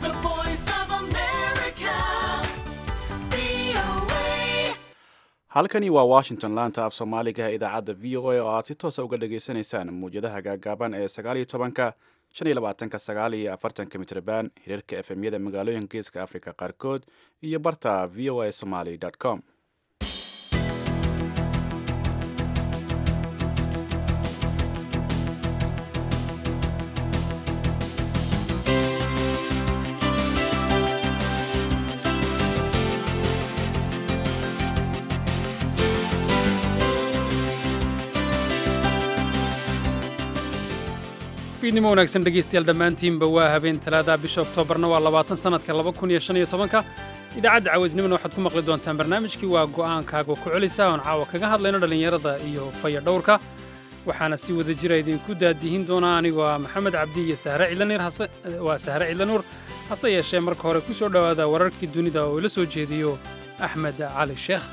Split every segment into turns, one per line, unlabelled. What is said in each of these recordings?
The voice of America. VOA.
halkani waa washington laanta af soomaaliga ee idaacadda v o a oo aad si toosa uga dhagaysanaysaan muwjadaha gaagaaban ee sagaaliyo tobanka shan iyo labaatanka sagaal iyo afartanka mitrban hirarka efemyada magaalooyinka geeska afrika qaarkood iyo barta v o a somaly com
fiidnimo wanaagsan dhegaystayaal dhammaantiinba waa habeen talaada bisha oktoobarna waa labaatan sannadka laba kun iyo shan iyo tobanka idaacadda cawaysnimona waxaad ku maqli doontaan barnaamijkii waa go'aankaaga ku celisa oon caawa kaga hadlayno dhallinyarada iyo faya dhowrka waxaana si wada jira idinku daadihin doonaa anigoo ah maxamed cabdi iyo sahre cidlanuur hase waa sahre cidlanuur hase yeeshee marka hore ku soo dhowaada wararkii dunida oo ila soo jeediyo axmed cali sheekh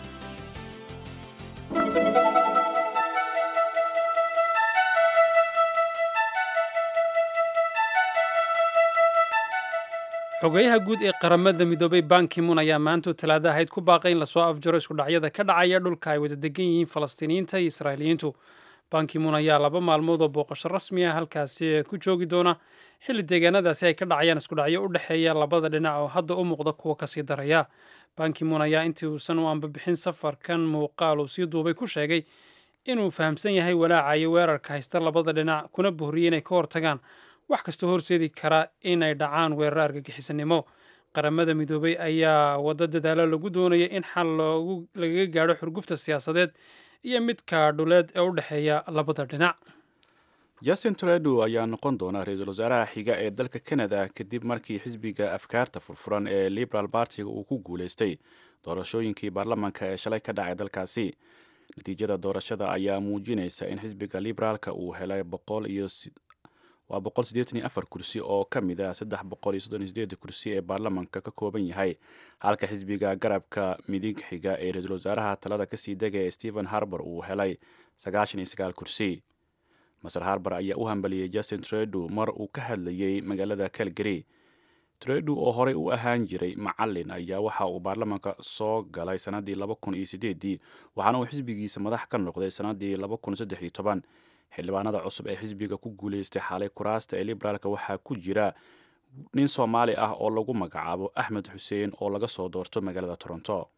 xogeyaha guud ee qaramada midoobay bankimun ayaa maantu talaada ahayd ku baaqay in lasoo afjaro iskudhacyada ka dhacaya dhulka ay wada degan yihiin falastiiniyiinta iyo israa'iiliyiintu bankimun ayaa laba maalmood oo booqasho rasmi ah halkaasi ku joogi doona xilli deegaanadaasi ay ka dhacayaan iskudhacyo u dhexeeya labada dhinac oo hadda u muuqda kuwa kasii daraya bankimun ayaa intii uusan u ambabixin safarkan muuqaal uu sii duubay ku sheegay inuu fahamsan yahay walaacayo weerarka haysta labada dhinac kuna bohriyey inay ka hortagaan wax kastoo horseedi kara inay dhacaan weerar argagixisanimo qaramada midoobay ayaa waddo dadaalo lagu doonaya in xal loogu lagaga gaadho xurgufta siyaasadeed iyo midka dhuleed ee u dhexeeya labada dhinac
justin trudeau ayaa noqon doona ra-iisul wasaaraha xiga ee dalka canada kadib markii xisbiga afkaarta furfuran ee liberal bartiga uu ku guulaystay doorashooyinkii baarlamaanka ee shalay ka dhacay dalkaasi natiijada doorashada ayaa muujinaysa in xisbiga liberaalka uu helay boqol iyo waa boqol siddeetan iyo afar kursi oo ka mid ah saddex boqol iyo soddon iyo sideed kursi ee baarlamaanka ka kooban yahay halka xisbiga garabka midig xiga ee ra-iisul wasaaraha talada kasii dega ee stephen harbour uu helay sagaashan iyo sagaal kursi maser harbour ayaa u hambaliyey justin trudeau mar uu ka hadlayey magaalada calgary trudeau oo horey u ahaan jiray macalin ayaa waxa uu baarlamaanka soo galay sanadii laba kun iyo sideedii waxaana uu xisbigiisa madax ka noqday sanadii laba kun saddex iyo toban xildhibaanada cusub ee xisbiga ku guulaystay xalay kuraasta ee liberaalka waxaa ku jira nin soomaali ah oo lagu magacaabo axmed xuseen oo laga soo doorto magaalada toronto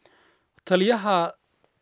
taliyaha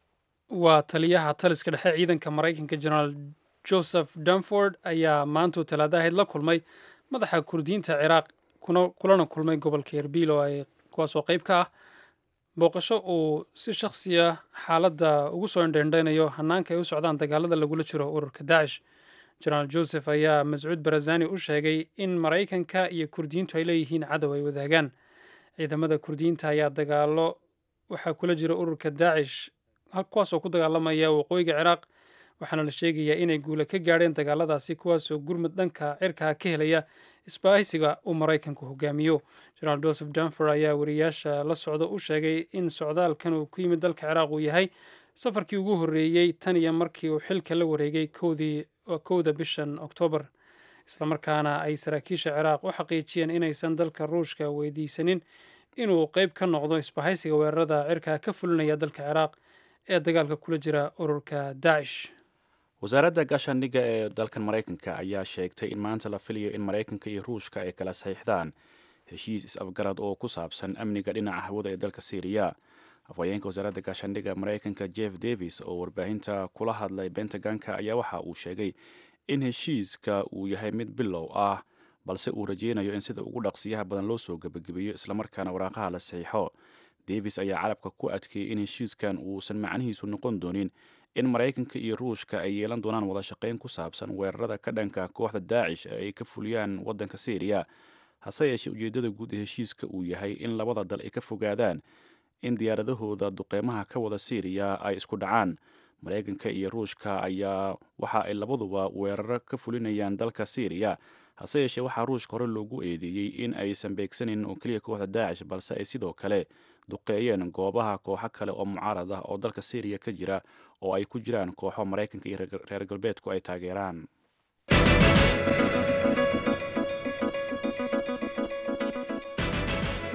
waa taliyaha taliska dhexe ciidanka maraykanka generaal joseph dunford ayaa maantuu talaada ahayd la kulmay madaxa kurdiyiinta ciraaq kuna kulana kulmay gobolka erbil oo ay kuwaasoo qayb ka ah booqasho uu si shakhsi ah xaaladda ugu soo indhendhaynayo hanaanka ay u socdaan dagaalada lagula jiro ururka daacish jenaraal joseph ayaa mascuud barazani u sheegay in maraykanka iyo kurdiyiintu ay leeyihiin cadow ay wadaagaan ciidamada kurdiyiinta ayaa dagaalo waxaa kula jira ururka daacish kuwaasoo ku dagaalamaya waqooyiga ciraaq waxaana la sheegayaa inay guula ka gaadheen dagaaladaasi kuwaasoo gurmud dhanka cirkaa ka helaya isbaahisiga uu maraykanku hogaamiyo jenaraal joseph dunfor ayaa wariyaasha la socda u sheegay in socdaalkan uu ku yimid dalka ciraaq uu yahay safarkii ugu horreeyey tan iyo markii uu xilka la wareegay kowdii kowda bishan oktoobar islamarkaana ay saraakiisha ciraaq u xaqiijiyeen inaysan dalka ruushka weydiisanin inuu qeyb ka noqdo isbahaysiga weerarada cirkaa ka fulinaya dalka ciraaq ee dagaalka kula jira ururka daacish
wasaaradda gaashaandhigga ee dalkan maraykanka ayaa sheegtay in maanta la filayo in maraykanka iyo ruushka ay kala saxiixdaan heshiis is-afgarad oo ku saabsan amniga dhinaca hawada ee dalka syriya afhayeenka wasaaradda gaashaandhigga maraykanka jeff davis oo warbaahinta kula hadlay bentaganka ayaa waxa uu sheegay in heshiiska uu yahay mid bilow ah balse uu rajeynayo in sida ugu dhaqsiyaha badan loo soo gebagabeeyo islamarkaana waraaqaha la saxiixo davis ayaa carabka ku adkeeyey in heshiiskan uusan macnihiisu noqon doonin in maraykanka iyo ruushka ay yeelan doonaan wada shaqayn ku saabsan weerarada ka dhanka kooxda daacish ee ay ka fuliyaan waddanka syriya hase yeeshee ujeeddada guud ee heshiiska uu yahay in labada dal ay ka fogaadaan in diyaaradahooda duqeymaha ka wada syriya ay isku dhacaan maraykanka iyo ruushka ayaa waxa ay labaduba weeraro ka fulinayaan dalka syriya hase yeeshee waxaa ruushka hore loogu eedeeyey in aysan beegsanin oo keliya kooxda daacish balse ay sidoo kale duqeeyeen goobaha kooxo kale oo mucaarad ah oo dalka syriya ka jira oo ay ku jiraan kooxo maraykanka iyo reer galbeedku ay taageeraan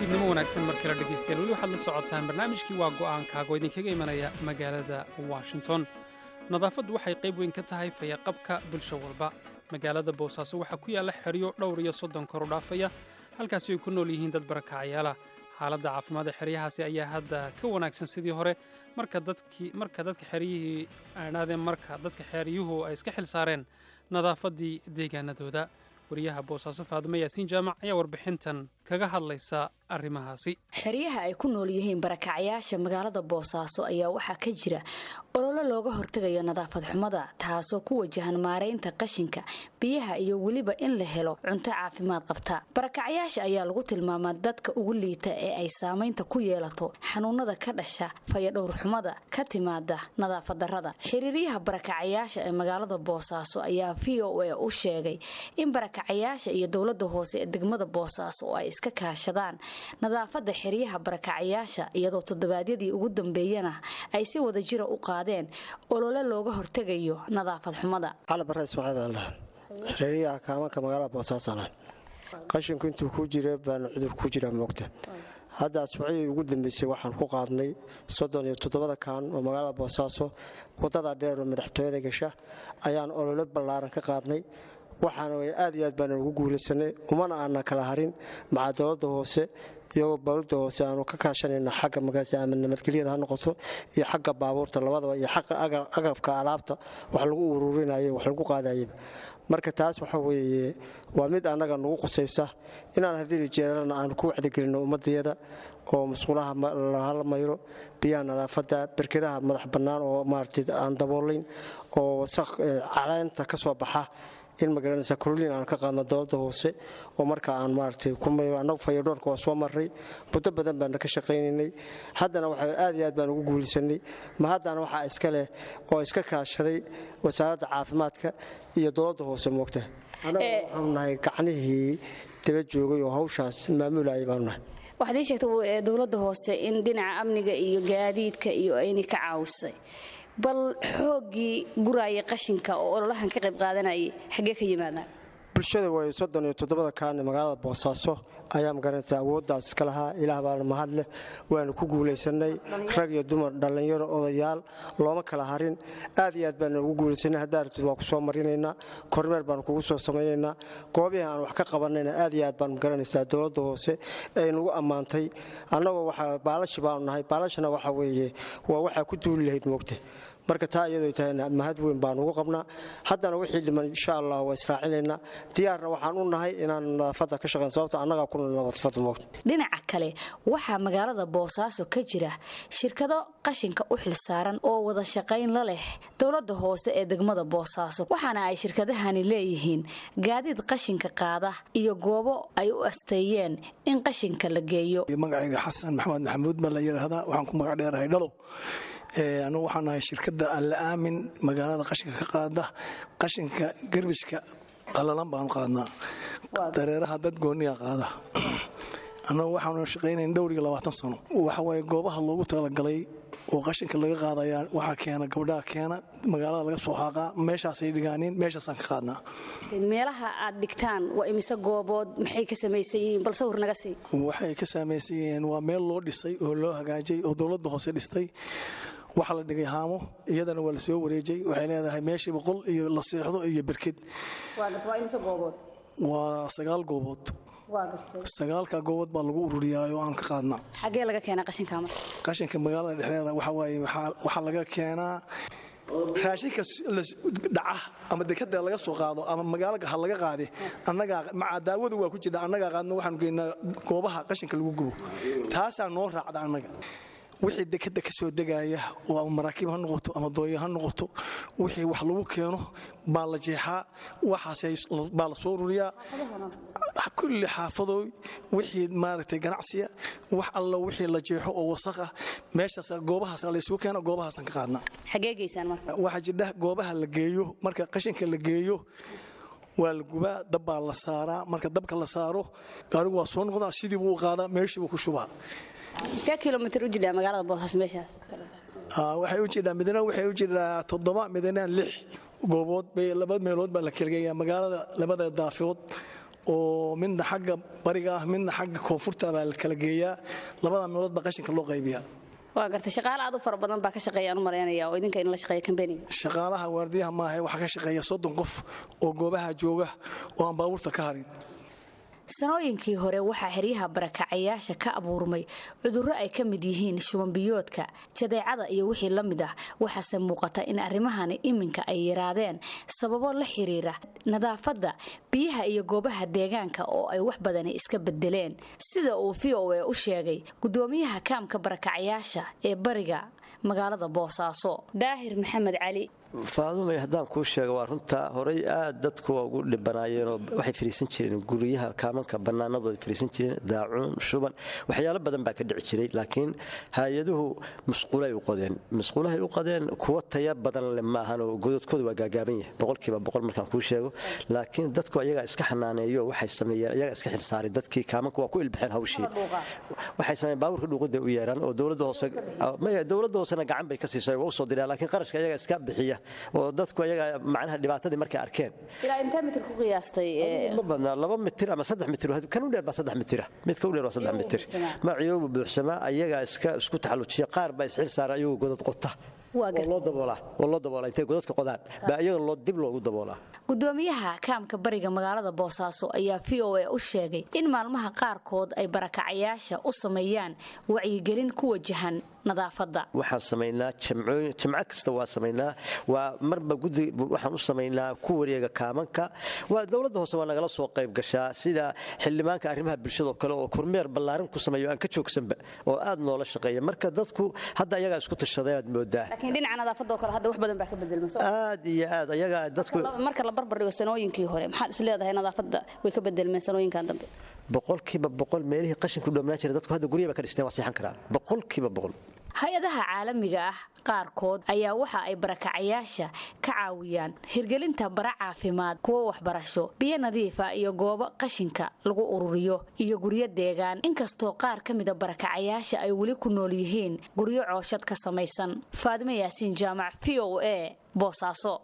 fiidnimo wanaagsan markii la dhegaystayaal weli waxaad la socotaan barnaamijkii waa go'aankaaga oo idinkaga imanaya magaalada washington nadaafaddu waxay qayb weyn ka tahay fayaqabka bulsho walba magaalada boosaaso waxaa ku yaalla xeryo dhowr iyo soddon koru dhaafaya halkaasi ay ku nool yihiin dad barakacyaala xaaladda caafimaad ee xeryahaasi ayaa hadda ka wanaagsan sidii hore marka dadkii marka dadka xeryihii aadhaadeen marka dadka xeryuhu ay iska xil saareen nadaafaddii deegaanadooda wariyaha boosaaso faadimo yaasiin jaamac ayaa warbixintan kaga hadlaysa arrimahaasi
xeryaha ay ku nool yihiin barakacyaasha magaalada boosaaso ayaa waxaa ka jira ololo looga hortegayo nadaafad xumada taasoo ku wajahan maaraynta qashinka biyaha iyo weliba in la helo cunto caafimaad qabta barakacyaasha ayaa lagu tilmaamaa dadka ugu liita ee ay saamaynta ku yeelato xanuunada ka dhasha fayadhowrxumada ka timaada nadaafad darada xiriiryaha barakacyaasha ee magaalada boosaaso ayaa v o a u sheegay in barakacayaasha iyo dowlada hoose ee degmada boosaaso oo ay iska kaashadaan nadaafada xeryaha barakacayaasha iyadoo toddobaadyadii ugu dambeeyana ay si wada jira u qaadeen olole looga hortegayo nadaafad xumada
cali bare ismaaciil aldhahan xiriiryaha kaamanka magaalada boosaasana qashinku intuu ku jira baana cudur ku jira moogta hadda asbuuciyii ugu dambeysay waxaan ku qaadnay soddon iyo toddobada kaan oo magaalada boosaaso wadada dheer oo madaxtooyada gasha ayaan olole ballaaran ka qaadnay waxaana way aad iyo aad baana ugu guulaysanay umana aana kala harin maca dowladda hoose iyagoo dowladda hoose aanu ka kaashanayno xagga magaalada ama nabadgelyada ha noqoto iyo xagga baabuurta labadaba iyo xagga agabka alaabta wax lagu ururinayo wax lagu qaadayaba marka taas waxa weeye waa mid annaga nagu qusaysa inaan hadii jeeralana aanu ku wacdigelinno ummadayada oo masquulaha la mayro biyaha nadaafadda berkedaha madax bannaan oo maaragtay aan daboolayn oo wasaq caleenta ka soo baxa in magaranaysa kololiin aan ka qaadno dowladda hoose oo marka aan maaragtay annagu fayadhoorka waa soo marray muddo badan baana ka shaqaynaynay haddana waxa aad iyo aad baan ugu guulaysanay ma haddana waxaa iska leh oo iska kaashaday wasaaradda caafimaadka iyo dowladda hoose moogta annaga waxaanu nahay gacnihii daba joogay oo hawshaas maamulayay baanu nahay
waxaad ii sheegtay dowladda hoose in dhinaca amniga iyo gaadiidka iyo ayna ka caawisay bal xooggii guraaya qashinka oo ololahan ka qayb qaadanayay xaggee ka yimaadaan
bulshada way soddon iyo toddobada kaane magaalada boosaaso ayaa magaranaysa awooddaas iska lahaa ilaah baana mahad leh waanu ku guulaysanay rag iyo dumar dhallinyaro odayaal looma kala harin aad iyo aad baana ugu guulaysanay haddaa rabtid waa ku soo marinaynaa kormeer baanu kugu soo samaynaynaa goobihii aan wax ka qabanayna aad iyo aad baan magaranaysaa dowladda hoose ay nagu ammaantay annagoo waxa baalashi baanu nahay baalashana waxa weeye waa waxaa ku duuli lahayd moogta marka taa iyadoo tahayna mahad weyn baan ugu qabnaa haddana wixii dhiman insha allah waa israacinaynaa diyaarna waxaan u nahay inaan nadaafadda ka shaqayn sababta annagaa ku nadaafad moogta
dhinaca kale waxaa magaalada boosaaso ka jira shirkado qashinka u xilsaaran oo wada shaqayn la leh dowladda hoose ee degmada boosaaso waxaana ay shirkadahani leeyihiin gaadiid qashinka qaada iyo goobo ay u asteeyeen in qashinka la geeyo
magacayga xasan maxamed maxamuud baa la yidhaahdaa waxaan ku magac dheerahay dhalo anugu waxaan nahay shirkadda alla aamin magaalada qashinka ka qaada qashinka garbiska qalalan baanu qaadnaa dareeraha dad gooniya qaada annagu waxaanu shaqaynayn dhowr iyo labaatan sano waxawaaye goobaha loogu talagalay oo qashinka laga qaadayaa waxaa keena gabdhaha keena magaalada laga soo xaaqaa meeshaasay dhigaaniin meeshaasaan ka qaadnaa
meelaha aad dhigtaan waa imise goobood maxay ka samaysan yihiin bal sawir naga sii
waxay ka samaysan yihiin waa meel loo dhisay oo loo hagaajay oo dowladda hoose dhistay waxaa la dhigay haamo iyadana waa la soo wareejay waxay leedahay meeshii boqol iyo la seexdo iyo berked waa sagaal goobood sagaalka goobood baa lagu ururiyaa oo aan ka qaadnaa
xaggee laga keenaa qashinka marka
qashinka magaalada dhexdeeda waxawaaye waxaa laga keenaa raashinka dhaca ama dekada laga soo qaado ama magaalaga ha laga qaade annagaa maca daawadu waa ku jirta annagaa qaadno waxaanu geynaa goobaha qashinka lagu gubo taasaa noo raacda annaga wixii dekada ka soo degaya oo ama maraakiib ha noqoto ama dooya ha noqoto wixii wax lagu keeno baa la jeexaa waxaasbaa la soo ururiyaa kulli xaafadooy wixii maaragtay ganacsiya wax alla wixii la jeexo oo wasakha meeshaas goobahaas laysugu keena goobahaasaan ka qaadnaa
xagee geysaan marka
waxaa jidha goobaha la geeyo marka qashinka la geeyo waa la gubaa dab baa la saaraa marka dabka la saaro gaarigu waa soo noqdaa sidii buu u qaadaa meeshii buu ku shubaa
intee kilomitr u jidhaa magaalada boosaaso meeshaas
waxay u jidhaa midna waxay u jidhaa toddoba midna lix goobood bay laba meelood baa la kelgeeyaa magaalada labada daafood oo midna xagga bariga ah midna xagga koonfurta baa la kala geeyaa labada meelood baa qashinka loo qaybiyaa
waa gartay shaqaale aad u fara badan baa ka shaqeeyaan u malaynaya oo idinka inla shaqeeya kambaniga
shaqaalaha waardiyaha maaha waxaa ka shaqeeya soddon qof oo goobaha jooga oo aan baabuurta ka harin
sanooyinkii hore waxaa xeryaha barakacayaasha ka abuurmay cudurro ay ka mid yihiin shubanbiyoodka jadeecada iyo wixii la mid ah waxaase muuqata in arrimahani iminka ay yaraadeen sababo la xiriira nadaafadda biyaha iyo goobaha deegaanka oo ay wax badani iska bedeleen sida uu v o e u sheegay gudoomiyaha kaamka barakacayaasha ee bariga magaalada boosaaso daahir maxamed cali
faadumay haddaan kuu sheego waa runta horay aad dadku waa ugu dhibanaayeenoo waxay fariisan jireen guryaha kaamanka bannaanadooda fariisan jireen daacuun shuban waxyaalo badan baa ka dhici jiray laakiin hay-aduhu musquulay u qodeen musquulahay u qodeen kuwa taya badan le maahanoo gododkooda waa gaagaaban yahay boqolkiiba boqol markaan kuu sheego laakiin dadku ayagaa iska xanaaneeyo waxay sameeyeen ayagaa iska xilsaaray dadkii kaamanka waa ku ilbaxeen hawshii waxay sameeyeen baabuurka dhuuqida u yeeraan oo dowladda hoose maya dowladda hoosena gacan bay ka siisay waa u soo direen laakiin qarashka ayagaa iska bixiya oo dadku ayaga macnaha dhibaatadii markay arkeen
ilaa intee mitir ku qiyaastay
ma badnaa laba mitir ama saddex mitir kan u dheer baa saddex mitira midka u dheer waa saddex mitir maciyoobu buuxsamaa ayagaa iska isku taxallujiya qaar baa isxil saara ayagu godad qota
Waa
oo loo daboolaa oo loo daboolaa intay godadka qodaan baa iyaga loo dib loogu daboolaa
gudoomiyaha kaamka bariga magaalada boosaaso ayaa v o a u sheegay in maalmaha qaarkood ay barakacayaasha u sameeyaan wacyigelin ku wajahan nadaafadda
waxaan samaynaa jamcooyin jamco kasta waa samaynaa waa marba gudi waxaan u samaynaa ku wareega kaamanka waa dowladda hoose waa nagala soo qayb gashaa sida xildhibaanka arrimaha bulshadao kale oo kormeer ballaarin ku sameeyo aan ka joogsanba oo aad noola shaqeeya marka dadku hadda ayagaa isku tashaday aad moodaa
laakiin dhinaca nadaafadoo kale hadda wax badan baa ka bedelma
aad iyo aad ayagaa dadku
marka la barbardhigo sanooyinkii hore maxaad is leedahay nadaafadda way ka bedelmeen sanooyinkan dambe
boqolkiiba boqol meelihii qashinku dhoomnaan jira dadku hadda guryaha ba ka dhisteen waa seexan karaan boqolkiiba boqol
hay-adaha caalamiga ah qaarkood ayaa waxa ay barakacayaasha ka caawiyaan hirgelinta bara caafimaad kuwo waxbarasho biyo nadiifa iyo goobo qashinka lagu ururiyo iyo guryo deegaan inkastoo qaar ka mida barakacayaasha ay weli ku nool yihiin guryo cooshad ka samaysan faadimo yaasiin jaamac v o a boosaaso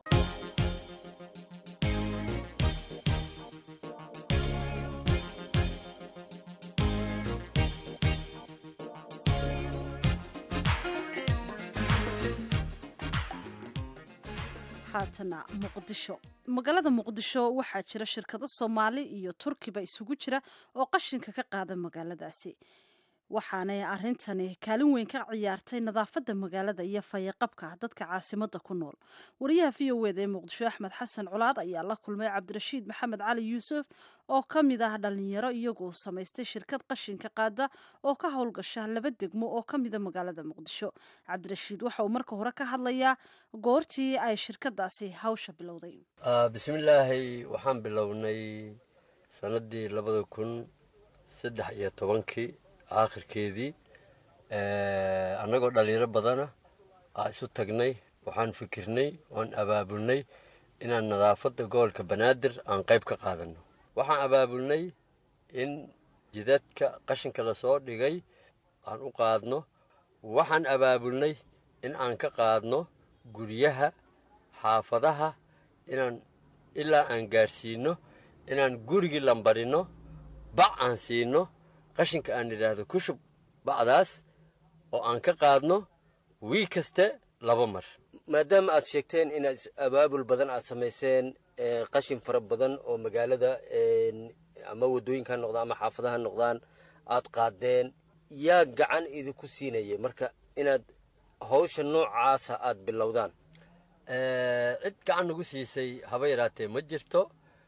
haatana muqdisho magaalada muqdisho waxaa jira shirkado soomaali iyo turkiba isugu jira oo qashinka ka qaada magaaladaasi waxaanay arintani kaalin weyn ka ciyaartay nadaafadda magaalada iyo fayaqabka dadka caasimada ku nool wariyaha v o eda ee muqdisho axmed xasan colaad ayaa la kulmay cabdirashiid maxamed cali yuusuf oo ka mid ah dhalinyaro iyagoo samaystay shirkad qashinka qaada oo ka howlgasha laba degmo oo ka mida magaalada muqdisho cabdirashiid waxa uu marka hore ka hadlayaa goortii ay shirkadaasi hawsha bilowday
bismillaahi waxaan bilownay sanadii labada kun saddex iyo tobankii aakhirkeedii annagoo dhallinyaro badana aa isu tagnay waxaan fikirnay oan abaabulnay inaan nadaafadda gobolka banaadir aan qayb ka qaadanno waxaan abaabulnay in jidadka qashinka lasoo dhigay aan u qaadno waxaan abaabulnay in aan ka qaadno guryaha xaafadaha inaan ilaa aan gaadhsiinno inaan gurigii lambarinno bac aan siinno qashinka aan idhaahdo ku shub bacdaas oo aan ka qaadno wii kaste laba mar
maadaama aad sheegteen inaad abaabul badan aad samayseen qashin fara badan oo magaalada ama waddooyinka ha noqdaan ama xaafadaha ha noqdaan aad qaadeen yaa gacan idinku siinaya marka inaad hawsha noocaasa aad bilowdaan
cid gacan nagu siisay haba yaraatee ma jirto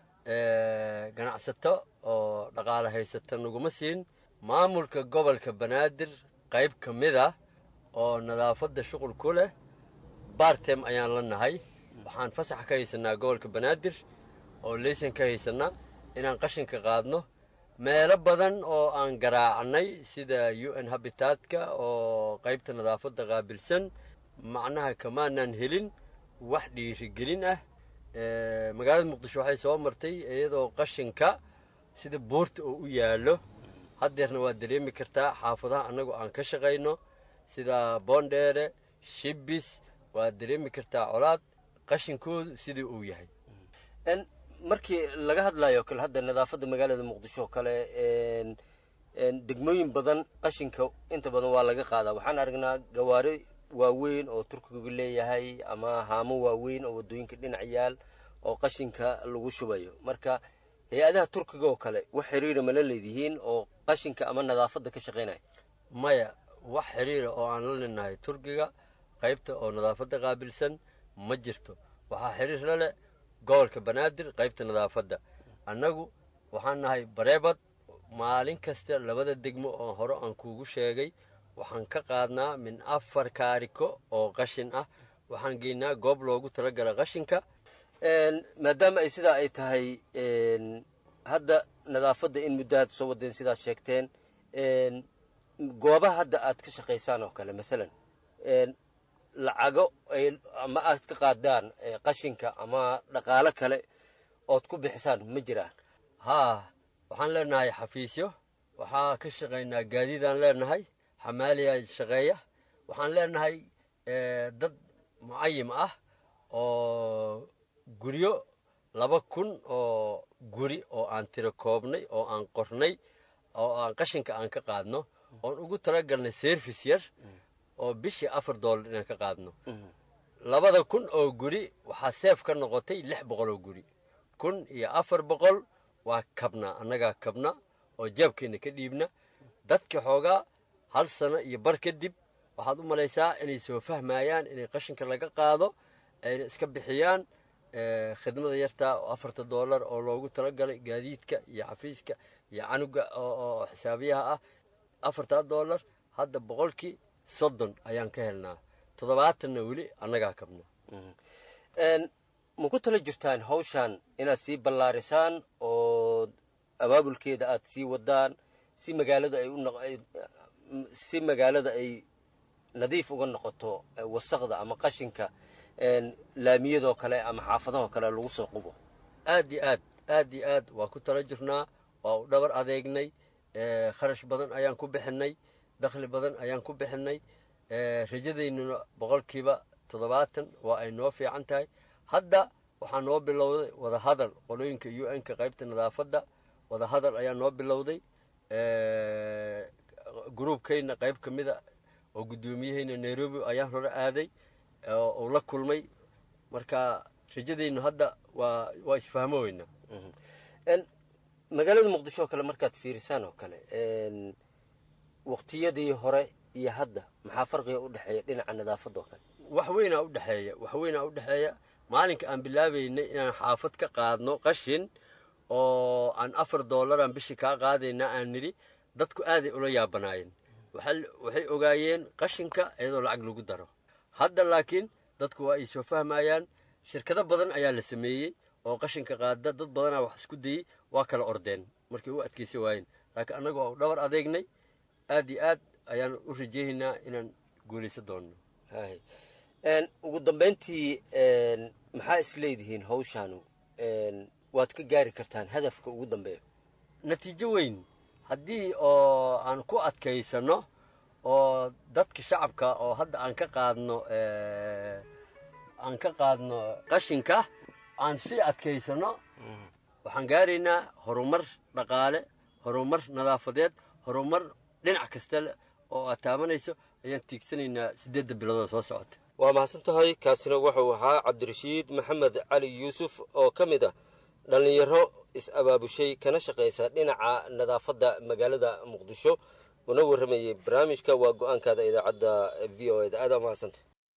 ganacsato oo dhaqaale haysata naguma siin maamulka gobolka banaadir qayb ka mid ah oo nadaafadda shuqul ku leh bartem ayaan la nahay waxaan fasax ka haysanaa gobolka banaadir oo leysan ka haysanaa inaan qashinka qaadno meelo badan oo aan garaacnay sida u n habitaadka oo qaybta nadaafadda qaabilsan macnaha kamaanaan helin wax dhiirigelin ah magaalada muqdisho waxay soo martay iyadoo qashinka sida buurta oo u yaallo haddeerna waad dareemi kartaa xaafadaha annagu aan ka shaqayno sida boondheere shibis waad dareemi kartaa colaad qashinkoodu sidii uu yahay
markii laga hadlayo kale hadda nadaafadda magaalada muqdisho oo kale een, een, degmooyin badan qashinka inta badan waa laga qaadaa waxaan aragnaa gawaari waaweyn oo turkigu leeyahay ama haamo waaweyn oo wadooyinka dhinac yaal oo qashinka lagu shubayo marka hay-adaha turkiga oo kale wax xiriira mala leedihiin oo qashinka ama nadaafadda ka shaqaynaya
maya wax xiriira oo aan la linahay turkiga qaybta oo nadaafadda qaabilsan ma jirto waxaa xiriir la leh gobolka banaadir qaybta nadaafadda annagu waxaan nahay bareebad maalin kasta labada degmo oo hore aan kuugu sheegay waxaan ka qaadnaa min afar kaariko oo qashin ah waxaan geynaa goob loogu talagala qashinka
Een, maadaama ay sidaa ay tahay een, hadda nadaafadda in muddo aad soo wadeen sidaad sheegteen een, goobaha hadda aad ka shaqaysaan oo kale masalan een, lacago ay ama aad ka qaadaan ee, qashinka ama dhaqaalo kale ood ku bixisaan ma jiraan
haa waxaan leenahay xafiisyo waxaa ka shaqaynaa gaadiidaan leenahay xamaaliyaa shaqeeya waxaan leenahay eh, dad mucayim ah oo guryo laba kun oo guri oo aan tiro koobnay oo aan qornay oo aan qashinka aan ka qaadno oon ugu talagalnay service yar oo bishii afar doolar inaan ka qaadno labada kun oo guri waxaa seef ka noqotay lix boqol oo guri kun iyo afar boqol waa kabna annagaa kabna oo jaabkeenna ka dhiibna dadka xoogaa hal sano iyo bar kadib waxaad u malaysaa inay soo fahmayaan inay qashinka laga qaado ayna iska bixiyaan eh, khidmada yartaa oo afarta doolar oo loogu talagalay gaadiidka iyo xafiiska iyo canuga oo oo xisaabiyaha ah afartaa doolar hadda boqolkii soddon ayaan ka helnaa toddobaatanna weli annagaa kabna
Een, ma ku tala jirtaan hawshan inaad sii ballaarisaan oo abaabulkeeda aad sii wadaan si magaalada ay u noq- ay- si magaalada ay nadiif uga noqoto eh, wasaqda ama qashinka een, laamiyadoo kale ama xaafadahoo kale lagu soo qubo
aad iyo aad aad iyo aad waa ku tala jirnaa waa u dhabar adeegnay eh, kharash badan ayaan ku bixinay dakhli badan ayaan ku bixinay eh, rajadaynuna boqolkiiba toddobaatan waa ay noo fiican tahay hadda waxaa noo bilowday wadahadal qolooyinka u n-ka qaybta nadaafadda wadahadal ayaa noo bilowday eh, gruubkayna qayb ka mida oo guddoomiyahayna nairobi ayaan hore aaday oo uu la kulmay marka rajadaynu hadda waa waa isfahmo weynaa
Een, magaalada muqdisho oo kale markaad fiirisaan oo kale een, waqtiyadii hore iyo hadda maxaa farqiga u dhexeeya dhinaca nadaafadda oo kale
wax weynaa u dhexeeya wax weynaa u dhexeeya maalinka aan bilaabaynay inaan xaafad ka qaadno qashin oo aan afar doolaraan bishii kaa qaadayna aan nidhi dadku aaday ula yaabanaayeen waxaa- waxay ogaayeen qashinka iyadoo lacag lagu daro hadda laakiin dadku waa ay soo fahmayaan shirkado badan ayaa la sameeyey oo qashinka qaada dad badanaa wax isku dayey waa kala ordeen markay u adkaysa waayeen laakiin annagu waa u dhabar adeegnay aad iyo aad ayaan u rajaynaynaa inaan guulaysan doonno
Hay. Een, ugu dambayntii een, maxaa is leedihiin hawshaanu Een, waad ka gaari kartaan hadafka ugu dambeeya
natiijo weyn haddii oo aan ku adkaysano oo dadka shacabka oo hadda aan ka qaadno eh, aan ka qaadno qashinka aan sii adkaysano waxaan gaaraynaa horumar dhaqaale horumar nadaafadeed horumar dhinac kasta leh oo aad taabanayso ayaan tiigsanaynaa siddeedda biloodoo soo socota
waa mahadsan tahay kaasina wuxuu ahaa cabdirashiid maxamed cali yuusuf oo ka mid ah dhallinyaro is-abaabushay kana shaqaysa dhinaca nadaafadda magaalada muqdisho una warramayey barnaamijka waa go-aankaada idaacadda v o eda aada mahadsanta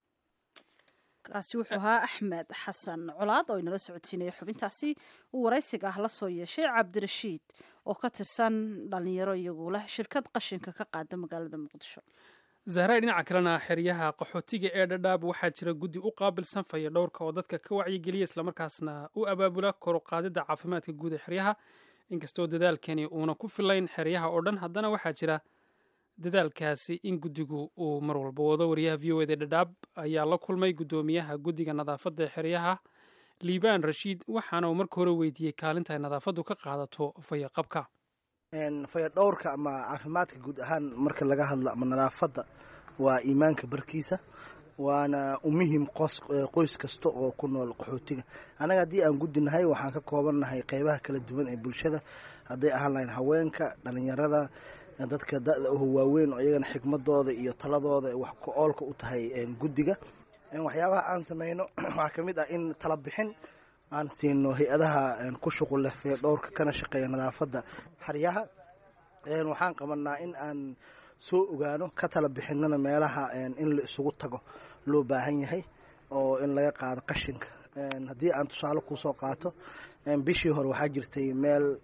kaasi wuxuu ahaa axmed xasan colaad oo inala socodsiinaya xubintaasi uu waraysiga ah la soo yeeshay cabdirashiid oo ka tirsan dhalinyaro iyagu leh shirkad qashinka ka qaada magaalada muqdisho
zahray dhinaca kalena xeryaha qaxootiga ee dhadhaab waxaa jira guddi u qaabilsan faya dhowrka oo dadka ka wacyigeliya islamarkaasna u abaabula kor u qaadidda caafimaadka guud ee xeryaha inkastoo dadaalkani uuna ku filayn xeryaha oo dhan haddana waxaa jira dadaalkaasi in guddigu uu mar walba wado wariyaha v o eda dhadhaab ayaa la kulmay guddoomiyaha guddiga nadaafadda ee xeryaha liibaan rashiid waxaana uu marka hore weydiiyey kaalinta ay nadaafaddu ka qaadato fayaqabka
fayadhowrka ama caafimaadka guud ahaan marka laga hadlo ama nadaafadda waa iimaanka barkiisa waana u muhim qoys kasta oo ku nool qaxootiga annaga haddii aan gudinahay waxaan ka koobannahay qeybaha kala duwan ee bulshada hadday ahaan lahayn haweenka dhalinyarada dadka da-da oo waaweyn oo iyagana xikmadooda iyo taladooda wax ku oolka u tahay guddiga waxyaabaha aan sameyno waxaa ka mid ah in tala bixin aan siino hay-adaha ku shuqul leh feedhowrka kana shaqeeya nadaafadda xaryaha waxaan qabanaa in aan soo ogaano ka tala bixinana meelaha in la isugu tago loo baahan yahay oo in laga qaado qashinka haddii aan tusaale kusoo qaato bishii hore waxaa jirtay meel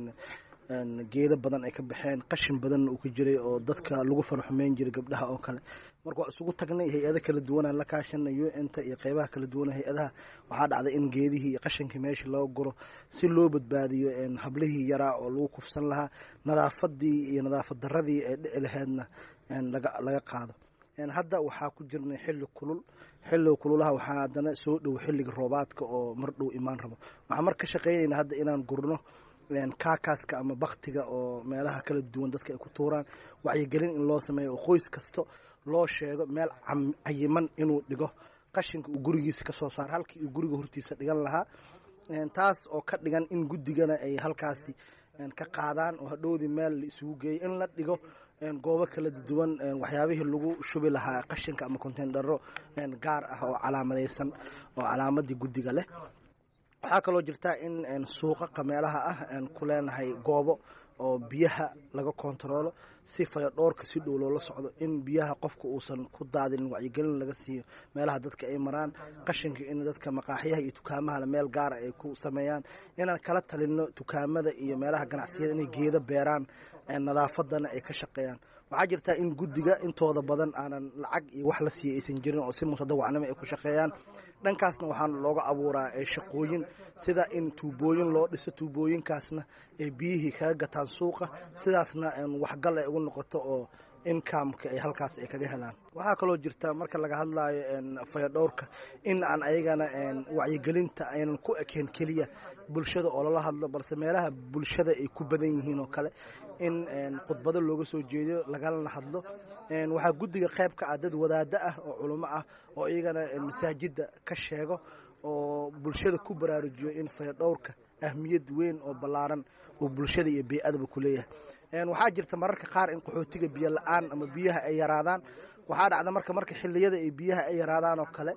geedo badan ay ka baxeen qashin badanna uu ka jiray oo dadka lagu faraxumeyn jiray gabdhaha oo kale marka waa isugu tagnay hay-ado kala duwanaan la kaashanay u n ta iyo qeybaha kala duwan hay-adaha waxaa dhacday in geedihii iyo qashinkii meesha loo guro si loo badbaadiyo hablihii yaraa oo lagu kufsan lahaa nadaafadii iyo nadaafad daradii ee dhici laheydna laga qaado hadda waxaa ku jirnay xilli kulul xilliga kululaha waxaa haddana soo dhow xilliga roobaadka oo mar dhow imaan rabo waxaan mar ka shaqeynayna hadda inaan gurno kaakaaska ama baktiga oo meelaha kala duwan dadka ay ku tuuraan wacyigelin in loo sameeyo oo qoys kasto loo sheego meel cayiman inuu dhigo qashinka uu gurigiisa ka soo saaro halkii uu guriga hortiisa dhigan lahaa taas oo ka dhigan in guddigana ay halkaasi ka qaadaan oo hadhowdii meel la isugu geeyo in la dhigo goobo kala duwan waxyaabihii lagu shubi lahaa qashinka ama konteendharo gaar ah oo calaamadaysan oo calaamadii guddiga leh waxaa kaloo jirta in suuqaqa meelaha ah ku leenahay goobo oo biyaha laga kontaroolo si fayadhoorka si dhow loola socdo in biyaha qofka uusan ku daadinin wacyigelin laga siiyo meelaha dadka ay maraan qashinka in dadka maqaaxyaha iyo dukaamahale meel gaara ay ku sameeyaan inaan kala talino dukaamada iyo meelaha ganacsiyada inay geedo beeraan nadaafadana ay ka shaqeeyaan waxaa jirta in guddiga intooda badan aanan lacag iyo wax la siiya aysan jirin oo si mutadawacnimo ay ku shaqeeyaan dhankaasna waxaan looga abuuraa shaqooyin sida in tuubooyin loo dhiso tuubooyinkaasna ay biyihii kaga gataan suuqa sidaasna waxgal ay ugu noqoto oo inkamka ay halkaas ay kaga helaan waxaa kaloo jirta marka laga hadlayo fayadhowrka in aan ayagana wacyigelinta aynan ku ekeen keliya bulshada oo lala hadlo balse meelaha bulshada ay ku badan yihiin oo kale in khudbado looga soo jeediyo lagalana hadlo waxaa guddiga qayb ka ah dad wadaado ah oo culimo ah oo iyagana masaajidda ka sheego oo bulshada ku baraarujiyo in fayadhowrka ahmiyad weyn oo ballaaran uu bulshada iyo bey-adaba ku leeyahay waxaa jirta mararka qaar in qaxootiga biyo la-aan ama biyaha ay yaraadaan waxaa dhacda marka marka xiliyada ay biyaha ay yaraadaan oo kale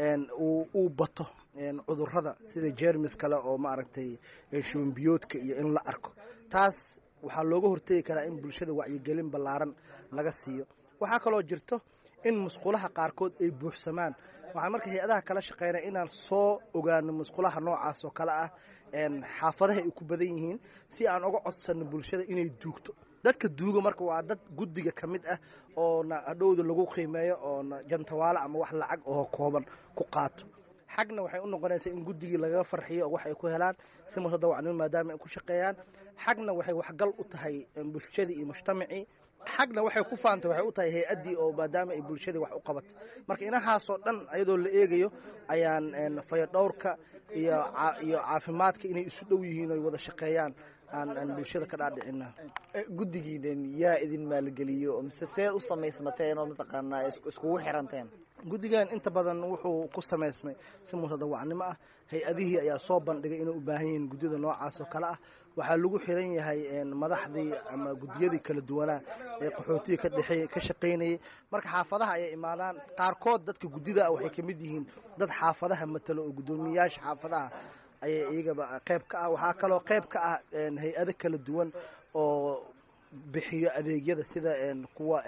uu bato cudurada sida jermis kale oo maaragtay shubanbiyoodka iyo in la arko taas waxaa looga hortegi karaa in bulshada wacyigelin ballaaran laga siiyo waxaa kaloo jirto in musqulaha qaarkood ay buuxsamaan waxaan marka hay-adaha kala shaqeynaya inaan soo ogaano musqulaha noocaas oo kale ah xaafadaha ay ku badan yihiin si aan uga codsano bulshada inay duugto dadka duuga marka waa dad guddiga ka mid ah oona hadhowda lagu qiimeeyo oona jantawaale ama wax lacag oo kooban ku qaato xagna waxay u noqonaysaa in guddigii lagaga farxiyo oo wax ay ku helaan si mutadawacnimo maadaama ay ku shaqeeyaan xagna waxay waxgal u tahay bulshadii iyo mujtamacii xagna waxay ku faantay waxay u tahay hay-addii oo maadaama ay bulshadii wax u qabato marka inahaasoo dhan iyadoo la eegayo ayaan fayadhowrka iyo iyo caafimaadka inay isu dhow yihiin oy wada shaqeeyaan aan bulshada ka dhaadhicina
guddigiidan yaa idin maalgeliyo mise see u samaysmateen oo mataqaanaa iskugu xiranteen
guddigan inta badan wuxuu ku samaysmay si mutadawacnimo ah hay-adihii ayaa soo bandhigay inay u baahan yihiin guddida noocaas oo kale ah waxaa lagu xiran yahay madaxdii ama guddiyadii kala duwanaa ee qaxootiga ka dhexeey ka shaqaynayay marka xaafadaha ayay imaadaan qaarkood dadka guddida ah waxay ka mid yihiin dad xaafadaha matalo oo guddoomiyayaasha xaafadaha ayay iyagaba qayb ka ah waxaa kaloo qayb ka ah hay-ado kala duwan oo bixiyo adeegyada sida kuwa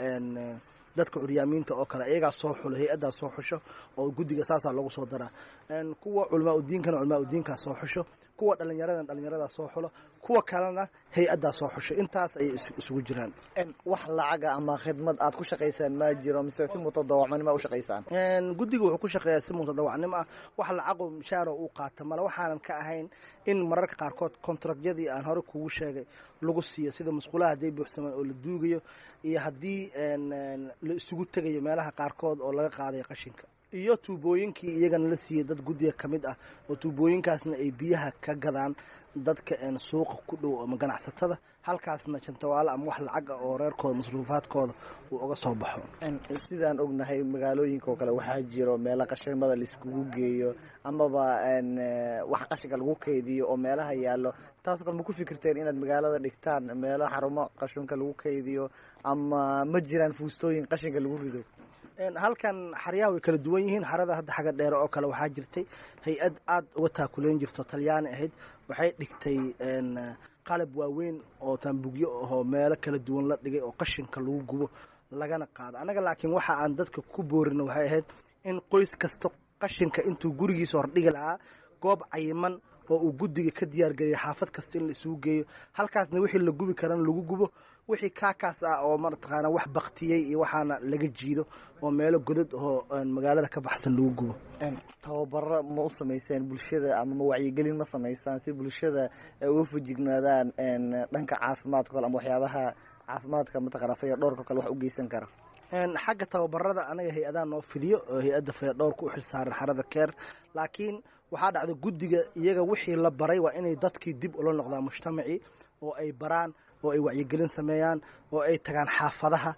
dadka curyaamiinta oo kale iyagaa soo xulo hay-addaa soo xusho oo guddiga saasaa loogu soo daraa kuwa culamaa udiinkana culamaa udiinkaa soo xusho kuwa dhallinyaradan dhallinyaradaa soo xulo kuwa kalena hay-addaa soo xusho intaas ayay isugu jiraan
wax lacaga ama khidmad aad ku shaqaysaan ma jiro mise si mutadawacnimo u shaqaysaan
guddiga wuxuu ku shaqeeyaa si mutadawacnimo ah wax lacagoo mishaaro uu qaata male waxaanan ka ahayn in mararka qaarkood kontrakyadii aan hore kugu sheegay lagu siiyo sida musqulaha hadday buuxsamaan oo la duugayo iyo haddii la isugu tegayo meelaha qaarkood oo laga qaadayo qashinka iyo tuubooyinkii iyagana la siiyey dad guddiga ka mid ah oo tuubooyinkaasna ay biyaha ka gadaan dadka een suuqa ku dhow ama ganacsatada halkaasna jantawaale ama wax lacag ah oo reerkooda masruufaadkooda uu uga soo baxo
sidaan ognahay magaalooyinka oo kale waxaa jiro meelo qashinmada laiskugu geeyo amaba wax qashinka lagu kaydiyo oo meelaha yaallo taasoo kale ma ku fikirteen inaad magaalada dhigtaan meelo xarumo qashinka lagu kaydiyo ama ma jiraan fuustooyin qashinka lagu rido
halkan xaryaha way kala duwan yihiin xarada hadda xagga dheere oo kale waxaa jirtay hay-ad aada uga taakuleyn jirto talyaani ahayd waxay dhigtay qalab waaweyn oo taambugyo ahoo meelo kala duwan la dhigay oo qashinka lagu gubo lagana qaado annaga laakiin waxa aan dadka ku boorino waxay ahayd in qoys kasta qashinka intuu gurigiisa hordhigi lahaa goob cayiman oo uu guddiga ka diyaargeliya xaafad kasta in la isugu geeyo halkaasna wixii la gubi karana lagu gubo wixii kaakaas ah oo mataqaana wax baktiyey iyo waxaana laga jiido oo meelo godad oo magaalada ka baxsan lagu gubo
tababaro ma u samayseen bulshada ama ma wacyigelin ma samaysaan si bulshada ay uga fujignaadaan dhanka caafimaadka kale ama waxyaabaha caafimaadka mataqana faya dhowrka kale wax u geysan kara
xagga tababarada anaga hay-adaha noo fidiyo oo hay-adda fayadhowrka u xilsaaran xarada keer laakiin waxaa dhacda guddiga iyaga wixii la baray waa inay dadkii dib ula noqdaan mujtamacii oo ay baraan oo ay wacyigelin sameeyaan oo ay tagaan xaafadaha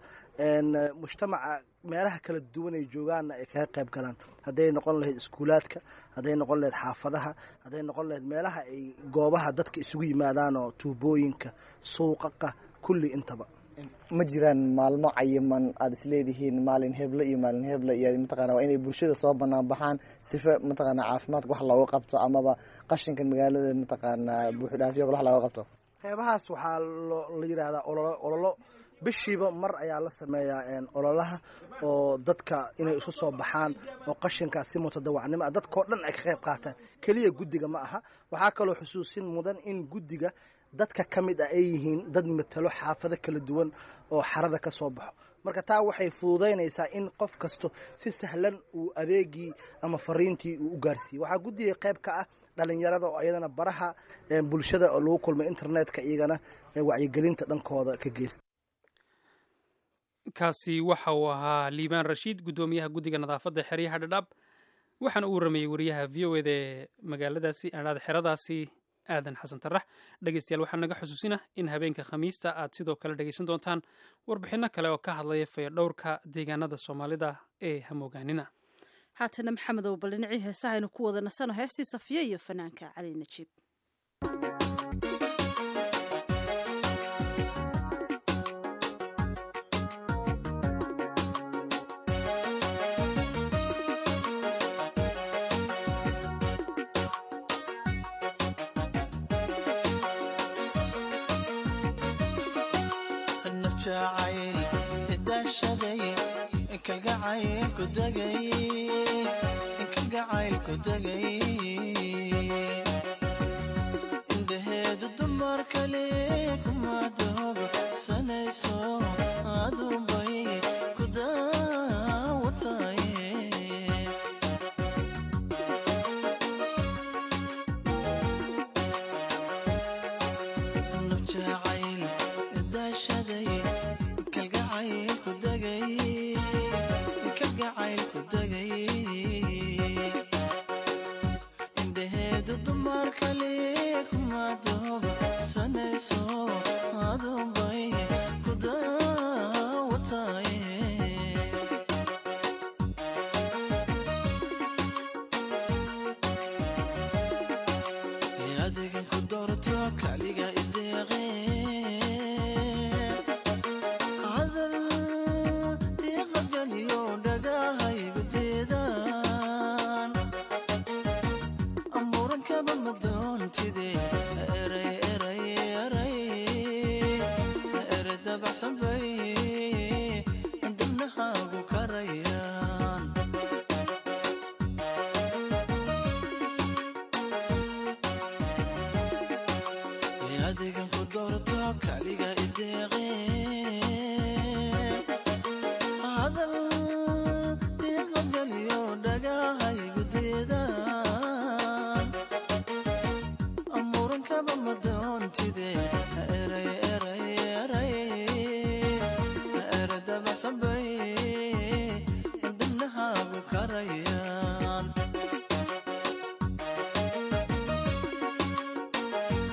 mujtamaca meelaha kala duwan ay joogaanna ay kaga qayb galaan hadday noqon lahayd iskuulaadka hadday noqon lahayd xaafadaha hadday noqon lahayd meelaha ay goobaha dadka isugu yimaadaan oo tuubooyinka suuqaqa kulli intaba
ma jiraan maalmo cayiman aada isleedihiin maalin heble iyo maalin heble iyo mataqana waa inay bulshada soo banaan baxaan sifa mataqana caafimaadka wax looga qabto amaba qashinkan magaalada mataqaana buuxidhaafiyo wax looga qabto
qeybahaas waxaa la yidhaahdaa ololo ololo bishiiba mar ayaa la sameeyaa ololaha oo dadka inay isu soo baxaan oo qashinkaas si mutadawacnimo ah dadkao dhan ay ka qayb qaataan keliya guddiga ma aha waxaa kaloo xusuusin mudan in guddiga dadka ka mid ah ay yihiin dad matalo xaafado kala duwan oo xarada ka soo baxo marka taa waxay fududaynaysaa in qof kasto si sahlan uu adeegii ama fariintii uu u gaarsiiyey waxaa guddiga qayb ka ah dhalinyarada oo iyadana baraha bulshada oo lagu kulmay internetka iyagana wacyigelinta dhankooda ka geysta
kaasi waxa uu ahaa liibaan rashiid guddoomiyaha guddiga nadaafadda xeryaha dhadhaab waxaana uu warameeyey wariyaha v o eda ee magaaladaasi adhaada xeradaasi aadan xasan tarax dhegeystayaal waxaa naga xusuusina in habeenka khamiista aad sidoo kale dhegeysan doontaan warbixinno kale oo ka hadlaya fayadhowrka deegaanada soomaalida ee hamoogaanina
haatana maxamedow bal dhinacii heesaha aynu ku wada nasano heestii safiya iyo fanaanka cali najiib
indhaheedu dumar kale kuma doogo sanayso adunbay ku daawataye nujacayl daashaday kalgacayl ku degay kalgacayl ku degay indhaheedu dumar kale kuma doogo sanayso adunbay ku daawataye adigan ku doorto kaliga ideeqe hadal diiqagaliyo dhagahaygu deedaan amuurankaba madoontide eray eray eray ere dabacsan bay dibnahaagu karayaan adigan ku doorto kaliga ideeqe hadal diiqagaliyo dhagahaygu deedaan amuurankaba madoontide eray eray eray ere dabacsan bay dibnahaagu karayaan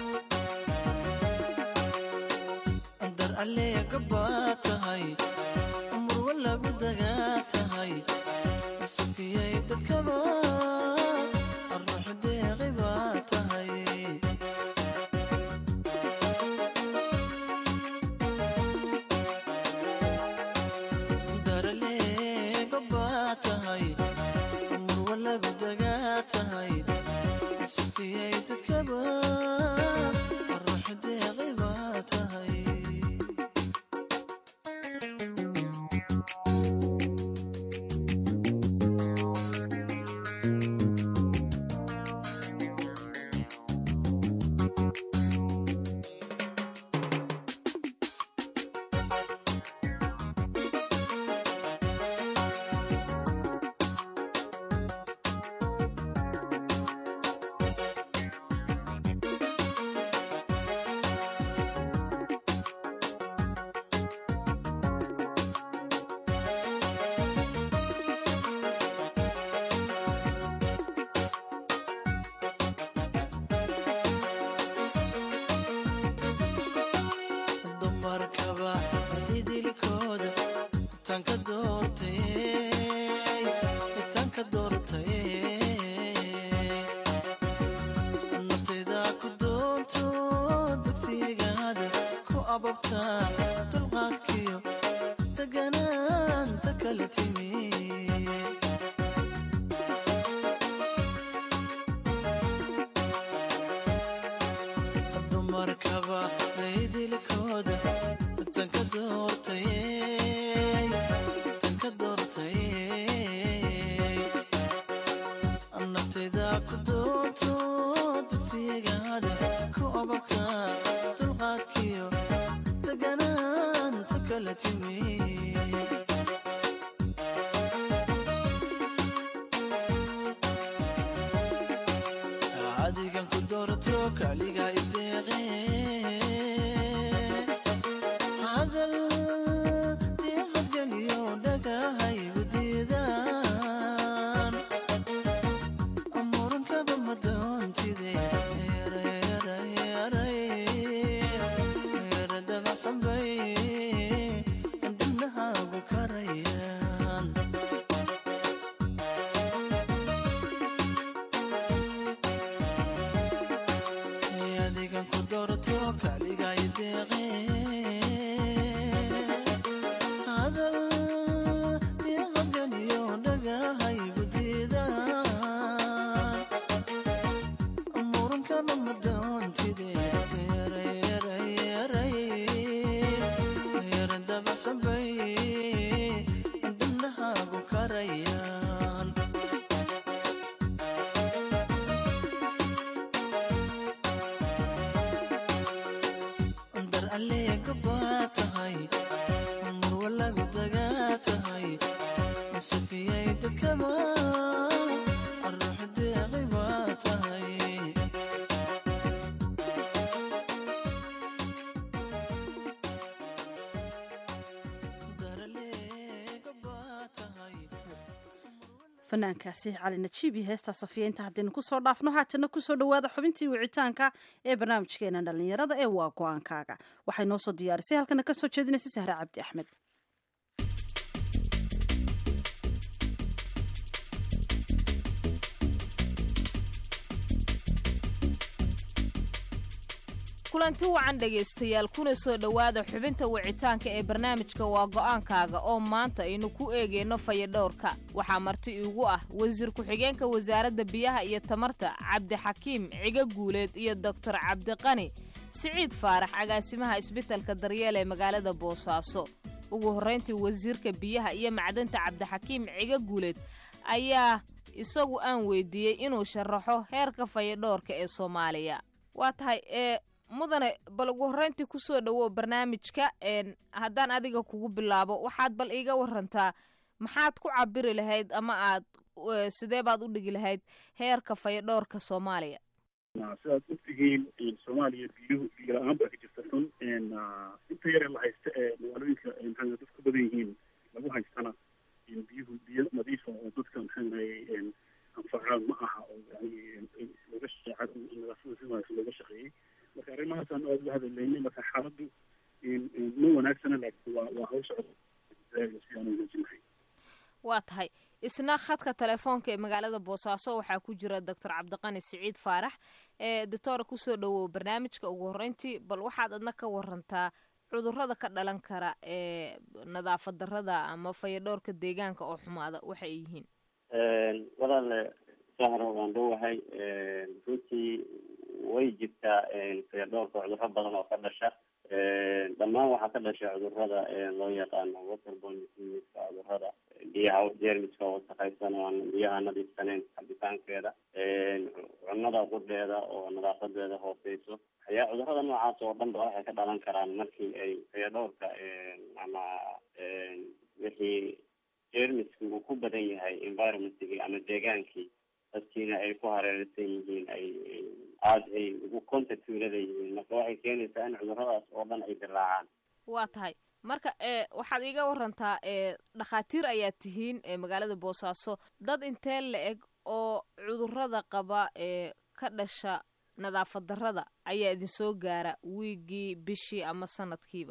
tanka doortay tanka doortay naftayda ku doonto dugsigaada ku ababta dulqaadkiyo deganaanta kala timi dumarkaba laydilkooda tanka doortay tanka doortay naftayda ku doonto dugsigaada ku ababta dulqaadkiyo deganaanta kala timi adigan ku doorto kaliga ideeqe hadal diiqadgeliyo dhagahaygu diidaan murunkaba madoontide yaradabacsanbay dibnahaagu karayaan adigan ku doorto kaliga ideeqe hadal diiqadganiyo dhagahaygu diidaan murunkana madoontide yaradabacsanbay dibnahaagu karayaan dar alleega baa tahay murwa lagu dagaa tahay safiyay dadkaba ruux deeqi baa tahay
fanaankaasi cali najiib iyo heestaa safiya inta haddaynu kusoo dhaafno haatana kusoo dhowaada xubintii wicitaanka ee barnaamijkeena dhallinyarada ee waa go-aankaaga waxay noo soo diyaarisay halkana ka soo jeedinaysa sahre cabdi axmed
kulanti wacan dhegaystayaal kuna soo dhowaada xubinta wicitaanka ee barnaamijka waa go'aankaaga oo maanta aynu ku eegayno fayadhowrka waxaa marti iigu ah wasiir ku-xigeenka wasaaradda biyaha iyo tamarta cabdixakiim ciga guuleed iyo doktor cabdiqani siciid faarax agaasimaha isbitalka daryeel ee magaalada boosaaso ugu horrayntii wasiirka biyaha iyo macdanta cabdixakiim ciga guuleed ayaa isagu aan weydiiyey inuu sharaxo heerka fayadhowrka ee soomaaliya waa tahay ee mudane bal ugu horrayntii ku soo dhowow barnaamijka haddaan adiga kugu bilaabo waxaad bal iiga warantaa maxaad ku cabiri lahayd ama aad sidee baad u dhigi lahayd heerka fayadhowrka soomaaliya
sidaad ogtihiin soomaaliya biyuhu biyo la-aan baa ka jirta xun inta yare la haysta ee magaalooyinka maxaa dad ku badan yihiin lagu haystana biyuhu biyo nadiifa oo dadka maxaa anfacaan ma aha oo yani looga shaqeeca nadaafada si wanaagsan looga shaqeeyey marka arrimahaasaan aad uga hadalaynay marka xaaladdu ma wanaagsana laakiin waa waa hawsha si aan u wanaajinahay
waa tahay isna khadka telefoonka ee magaalada boosaaso waxaa ku jira doctor cabdiqani siciid faarax ee doctora kusoo dhowow barnaamijka ugu horreyntii bal waxaad adna ka warantaa cudurrada ka dhalan kara ee nadaafad darrada ama fayadhowrka deegaanka oo xumaada waxa ay yihiin
walaale sahro waan dhowahay runtii way jirtaa fayadhowrka cudurro badan oo ka dhasha dhammaan waxaa ka dhasha cudurrada loo yaqaano waterborne diseaseska cudurrada biyaha jeermiska wasakhaysan oo aan biyaha nadiifsaneyn cabitaankeeda cunnada qudheeda oo nadaafadeeda hooseyso ayaa cudurrada noocaas oo dhan ba waxay ka dhalan karaan markii ay fayadhowrka ama wixii jeermiski uu ku badan yahay environmentkii ama deegaankii dadkiina ay ku hareeraysan yihiin ay aada ay ugu contact ulada yihiin marka waxay keenaysaa in cudurradaas oo dhan ay dilaacaan
waa tahay marka e waxaad iiga warantaa e dhakhaatiir ayaad tihiin ee magaalada boosaaso dad intee la eg oo cudurrada qaba ee ka dhasha nadaafad darrada ayaa idin soo gaara wiigii bishii ama sanadkiiba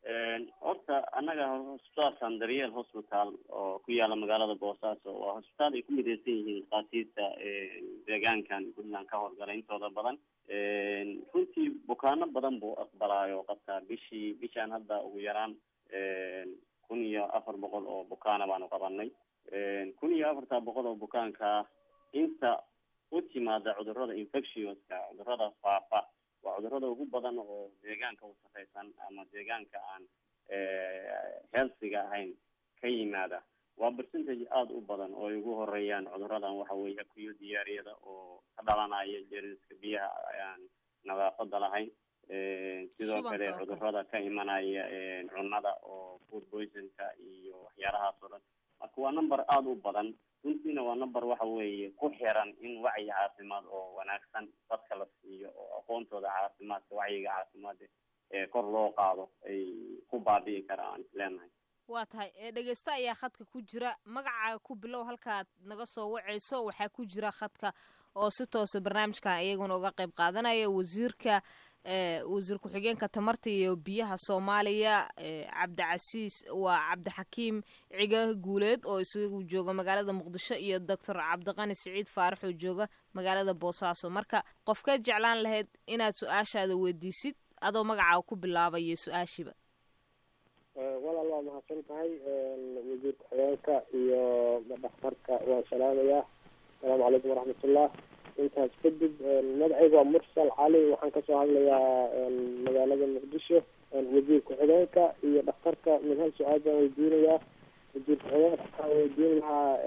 horta annaga hosbitaalkan daryeel hospital oo ku yaala magaalada boosaaso waa hosbitaal ay ku mideysan yihiin dhakhaatiirta deegaankan puntland ka howlgala intooda badan runtii bukaano badan buu aqbalaayo qabtaa bishii bishaan hadda ugu yaraan kun iyo afar boqol oo bukaana baanu qabanay kun iyo afarta boqol oo bukaanka inta u timaada cudurada infectioska cudurada faafa waa cudurada ugu badan oo deegaanka wasaqaysan ama deegaanka aan healthiga ahayn ka yimaada waa percentage aada u badan oo ay ugu horeeyaan cuduradan waxa weeye akuyo diyaariyada oo ka dhalanaya jeriska biyaha aan nadaafada lahayn sidoo kale cudurada ka imanaya cunada oo food poisonka iyo waxyaalahaas oo dhan marka waa number aada u badan runtiina waa number waxa weeye ku xiran in wacyi caafimaad oo wanaagsan dadka la siiyo oo aqoontooda caafimaadka wacyiga caafimaad ee kor loo qaado ay ku baabi'i karaan aan isleenahay
waa tahay dhegeysta ayaa khadka ku jira magacaaga ku bilow halkaad naga soo wacayso waxaa ku jira khadka oo si toosa barnaamijkan iyaguna uga qayb qaadanaya wasiirka wasiir ku-xigeenka tamarta iyo biyaha soomaaliya cabdicasiis waa cabdixakiim ciga guuleed oo isagu jooga magaalada muqdisho iyo doctor cabdiqani siciid faarax oo jooga magaalada boosaaso marka qofkeed jeclaan lahayd inaad su-aashaada weydiisid adoo magacaaga ku bilaabaya su-aashiiba
walaal waa mahadsan tahay wasiir ku-xigeenka iyo dhakhtarka waan salaamayaa asalaamu calaykum waraxmatullah intaas kadib magacayga waa mursal cali waxaan kasoo hadlayaa magaalada muqdisho wasiir ku-xigeenka iyo dhakhtarka mid hal su-aal baan weydiinayaa wasiir ku-xigeenka waxaan weydiin lahaa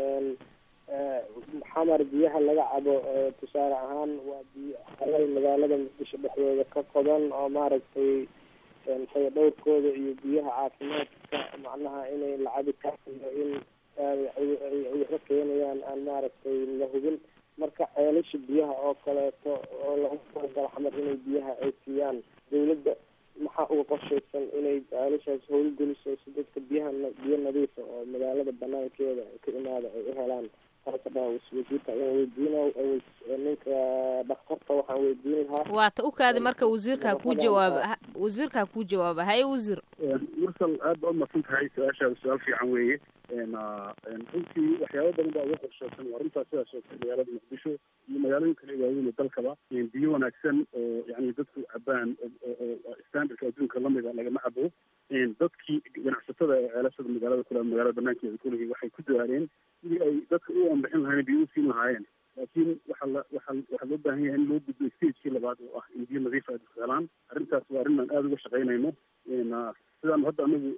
xamar biyaha laga cabo tusaale ahaan waa biyo alay magaalada muqdisho dhexdooda ka qodan oo maaragtay faya dhowrkooda iyo biyaha caafimaadka macnaha inay la cabi karayo in waxba keenayaan aan maaragtay la hubin marka ceelasha biyaha oo kaleeto oo lagu talagalo xamar inay biyaha ay siiyaan dawladda maxaa uga qorshaysan inay ceelashaas howlgeliso si dadka biyaha biyo nadiifa oo magaalada banaankeeda ka imaada ay u helaan taasa dhan wasiirka ayaan weydiina ninka dhakhtarka waxaan weydiin lahaa
waata u kaadi marka wasiirkaa kuu jawaaba wasiirkaa kuu jawaaba haye wasiir
mursal aad baa umadsan tahay su-aashaada su-aal fiican weeye runtii waxyaaba badan baa uga qorshoosan waa runtaa sidaas oo kale magaalada muqdisho iyo magaalooyin kale waaweyn oo dalkaba biyo wanaagsan oo yani dadku cabaan oo standardka adduunka lamida lagama cabo dadkii ganacsatada ee ceelashada magaalada kule magaalada banaankeeda kulihii waxay ku dadaaleen sidii ay dadka u anbixin lahaayeen biyo u siin lahaayeen laakiin waxaa la waxaa waxaa loo baahan yahay in loo gudbo stagekii labaad oo ah in biyo nadiif ay dadku helaan arrintaas waa arrin aan aada uga shaqaynayno sidaan hadda anagu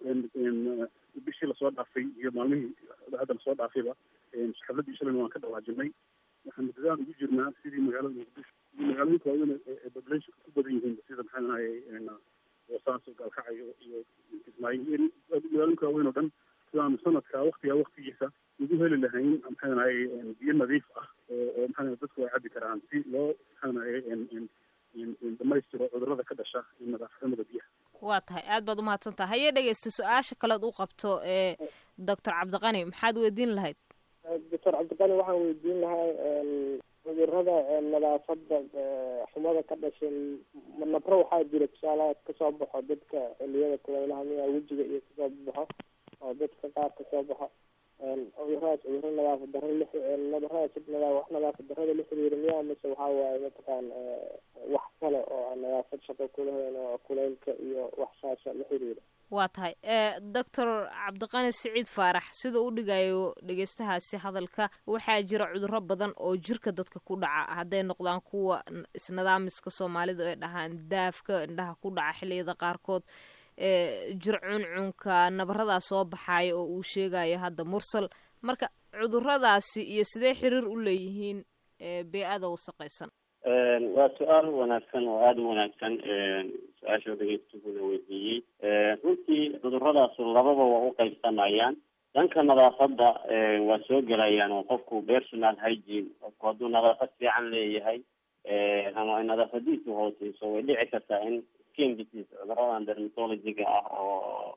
bishii lasoo dhaafay iyo maalmihii hadda lasoo dhaafayba xafladii shalayna waan ka dhawaajinay waxaanu dadaal ugu jirnaa sidii magaalada muqdisho iyo magaalooyinka waaweyn ee populationka ku badan yihiin sida maxaa ahaye boosaaso gaalkacyo iyo kismaayo magaalooyinka waaweyn oo dhan sidaanu sanadka waktiga waktigiisa ugu heli lahayn maxaa ahaye biyo nadiif ah oo oo maxaa dadku ay cabi karaan si loo maxaa ahaye dhamaystiro cudurada ka dhasha nadaafadnimada biyaha
waa tahay aad baad umahadsan tahay hayee dhegeysta su-aasha kalead u qabto ee doctor cabdiqani maxaad weydiin lahayd
doctor cabdiqani waxaan weydiin lahaa cudurada nadaafada xumada ka dhashay nabro waxaa jira tusaalaha kasoo baxo dadka xiliyada kulaylaha miyaa wejiga iyo kasoo baxo oo dadka qaar kasoo baxo cuduradaas cuduro nadaafad daro nabaradaas wax nadaafad darada la xiriira miyaa mise waxaa waaye mataqaan wax kale oo aan nadaafad shaqo kulahayn oo kulaylka iyo wax saasa la xiriira
waa tahay doctor cabdiqani siciid faarax sida u dhigayo dhegeystahaasi hadalka waxaa jira cuduro badan oo jirka dadka ku dhaca hadday noqdaan kuwa isnidaamiska soomaalida ay dhahaan daafka indhaha ku dhaca xiliyada qaarkood jir cuncunka nabaradaa soo baxaaya oo uu sheegayo hadda mursal marka cuduradaasi iyo sidee xiriir u leeyihiin bee-ada wasaqaysan
waa su-aal wanaagsan oo aada u wanaagsan su-aasha dhegeystuhuna weydiiyey runtii cudurradaasu lababa waa u qaybsamayaan dhanka nadaafadda waa soo gelayaan oo qofku personal hygiene qofku hadduu nadaafad fiican leeyahay ama ay nadaafadiisu hooseyso way dhici kartaa in skin disease cuduradan dermatologiga ah oo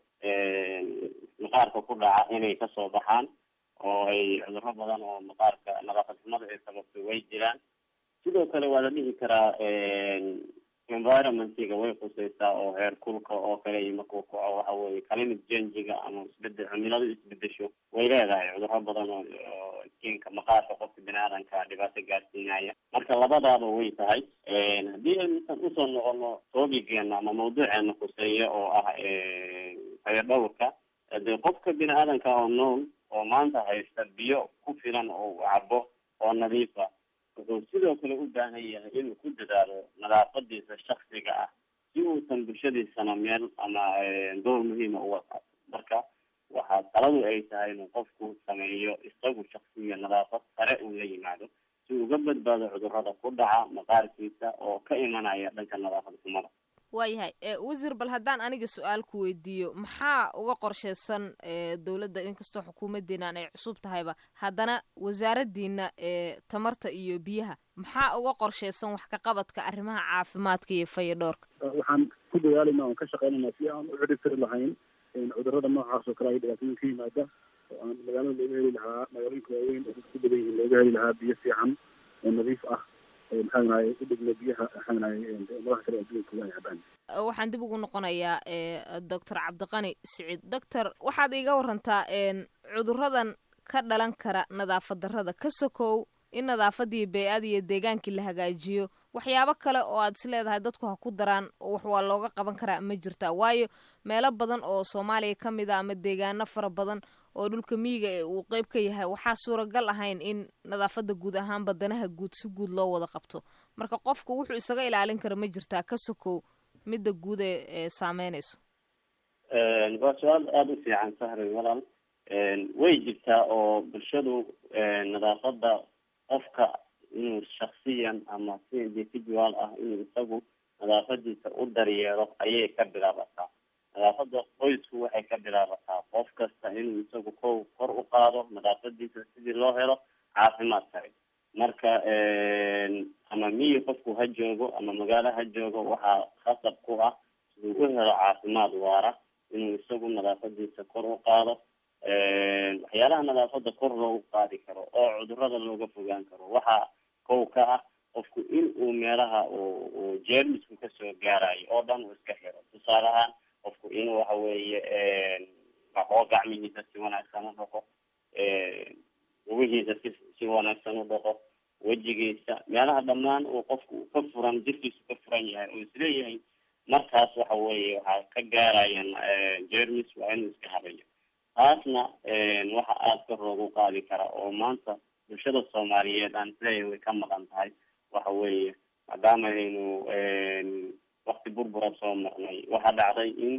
maqaarka ku dhaca inay kasoo baxaan oo ay cuduro badan oo maqaarka nadaafad xumada ay sababto way jiraan sidoo kale waa la dhihi karaa environmentiga way khuseysaa oo heer kulka oo kale iyo markuu kaco waxa weeye climate changiga ama isbedel cimiladu isbedesho way leedahay cudurro badan oo oo kinka maqaarka qofka bini aadanka dhibaato gaarsiinaya marka labadaaba way tahay haddii aynusan usoo noqono toobigeena ama mawduuceena khuseeya oo ah fayadhowrka dee qofka bini aadanka oo nool oo maanta haysta biyo ku filan oo uu cabo oo nadiifa wuxuu sidoo kale u baahan yahay inuu ku dadaalo nadaafadiisa shaksiga ah si uusan bulshadiisana meel ama door muhiima uga qaato marka waxaa taladu ay tahay inuu qofku sameeyo isagu shaksiya nadaafad sare uu la yimaado si uga badbaado cudurrada ku dhaca maqaarkiisa oo ka imanaya dhanka nadaafad xumada
waayahay wasiir bal haddaan aniga su-aal ku weydiiyo maxaa uga qorsheysan dowladda inkastoo xukuumadeenan ay cusub tahayba haddana wasaaraddiina ee tamarta iyo biyaha maxaa uga qorsheysan wax ka qabadka arrimaha caafimaadka iyo fayadhoorka
waxaan ku dadaalayna oon ka shaqeynayna si aan u xidhibtiri lahayn cudurrada noocaas oo kale ay dhibaatooyin ka yimaada oo aan magaalada looga heli lahaa magaalooyinka waaweyn oo dadku ku badan yihiin looga heli lahaa biyo fiican oo nadiif ah maxaanahay u dhigna biyaha maxaanahay madaxa kale adduunka ay cabaan
waxaan dib ugu noqonayaa doctor cabdiqani siciid doctor waxaad iiga warantaa cuduradan ka dhalan kara nadaafad darrada ka sokow in nadaafadii bey-ada iyo deegaankii la hagaajiyo waxyaabo kale oo aad is leedahay dadku ha ku daraan wax waa looga qaban karaa ma jirtaa waayo meelo badan oo soomaaliya ka mid a ama deegaano fara badan oo dhulka miyiga ee uu qeyb ka yahay waxaa suuragal ahayn in nadaafadda guud ahaan badanaha guud si guud loo wada qabto marka qofku wuxuu isaga ilaalin kara ma jirtaa ka sokow midda guud ee saameynayso
waa su-aal aada u fiican sahri walaal way jirtaa oo bulshadu nadaafadda qofka inuu shaksiyan ama si individual ah inuu isagu nadaafadiisa u daryeelo ayay ka bilaabataa nadaafada qoysku waxay ka bilaabataa qof kasta inuu isagu kow kor u qaado nadaafadiisa sidii loo helo caafimaad kale marka ama miyi qofku ha joogo ama magaalo ha joogo waxaa khasab ku ah siduu u helo caafimaad waara inuu isagu nadaafadiisa kor u qaado waxyaalaha nadaafada kor loogu qaadi karo oo cudurada looga fogaan karo waxaa kow ka ah qofku in uu meelaha uu jeermisku kasoo gaarayo oo dhan uu iska xiro tusaale ahaan qofku inuu waxa weeye maxoo gacmihiisa si wanaagsan u dhaqo lugihiisa si si wanaagsan u dhaqo wejigiisa meelaha dhammaan uu qofku ka furan jirkiisu ka furan yahay oo isleeyahay markaas waxa weeye waxaa ka gaarayaan jermis waa inuu iska habayo taasna waxa aada kor loogu qaadi kara oo maanta bulshada soomaaliyeed aan isleeyahay way ka maqan tahay waxa weeye maadaama aynu wakti burbura soo marnay waxaa dhacday in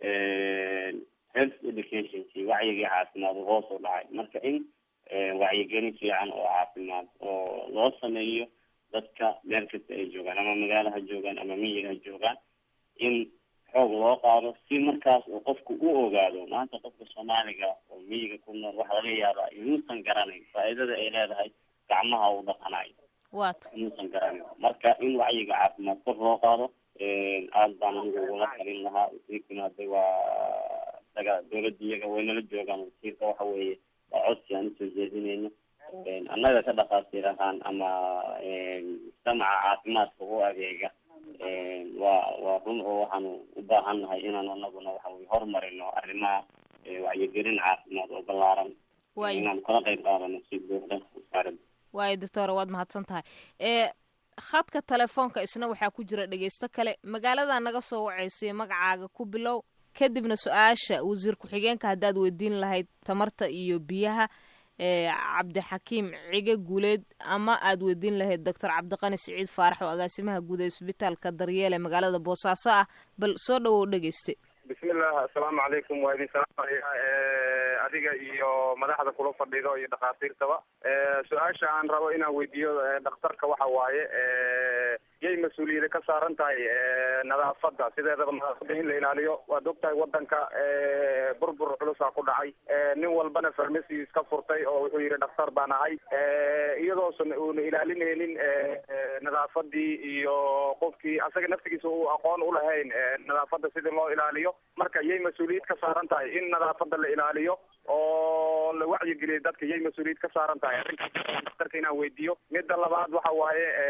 health educationkii wacyigii caafimaad uu hoos u dhacay marka in wacyigelin fiican oo caafimaad oo loo sameeyo dadka meel kasta ay joogaan ama magaalo ha joogaan ama miyiga ha joogaan in xoog loo qaado si markaas uu qofku u ogaado maanta qofka soomaaliga oo miyiga ku nool waxaa laga yaabaa inuusan garanayn faa'iidada ay leedahay gacmaha uu dhaqanayo
wat
inuusan garanayn marka in wacyiga caafimaad kor loo qaado aada baan anigu ugula talin lahaa wasiirkuna hadda waa isaga dowladda iyaga waynala joogaan wasiirka waxa weeye waa codsi aan usoo jeedinayno annaga ka dhaqaatiir ahaan ama mujtamaca caafimaadka u adeega waa waa run oo waxaanu u baahan nahay inaan anaguna waxa weye horumarino arrimaha wacyigelin caafimaad oo ballaaran inaan kala qayb qaadano si buuxda wasaaradda
waayo doctora waad mahadsan tahay e khadka telefoonka isna waxaa ku jira dhegeysto kale magaalada naga soo waceysay magacaaga ku bilow kadibna su-aasha wasiir ku-xigeenka haddaad weydiin lahayd tamarta iyo biyaha cabdixakiim cige guuleed ama aad weydiin lahayd doctor cabdiqani siciid faarax oo agaasimaha guud ee isbitaalka daryeele magaalada boosaaso ah bal soo dhawow dhegeyste
bismillah assalaamu calaykum waa idin salaamaya adiga iyo madaxda kula fadhido iyo dhakhaatiirtaba su-aasha aan rabo inaan weydiiyo dhakhtarka waxa waaye yay mas-uuliyada ka saaran tahay nadaafadda sideedaba nadaafadda in la ilaaliyo waad ogtahay wadanka burbur culusaa ku dhacay nin walbana farmasi iska furtay oo wuxuu yidhi dhakhtar baan ahay iyadoosan uuna ilaalinaynin nadaafadii iyo qofkii asaga naftigiisa uu aqoon ulahayn nadaafadda sidii loo ilaaliyo marka yay mas-uuliyad ka saaran tahay in nadaafadda la ilaaliyo oo la wacyigeliyo dadka yay mas-uuliyad ka saaran tahay arrinkaas dhakhtarka inaan weydiiyo midda labaad waxa waaye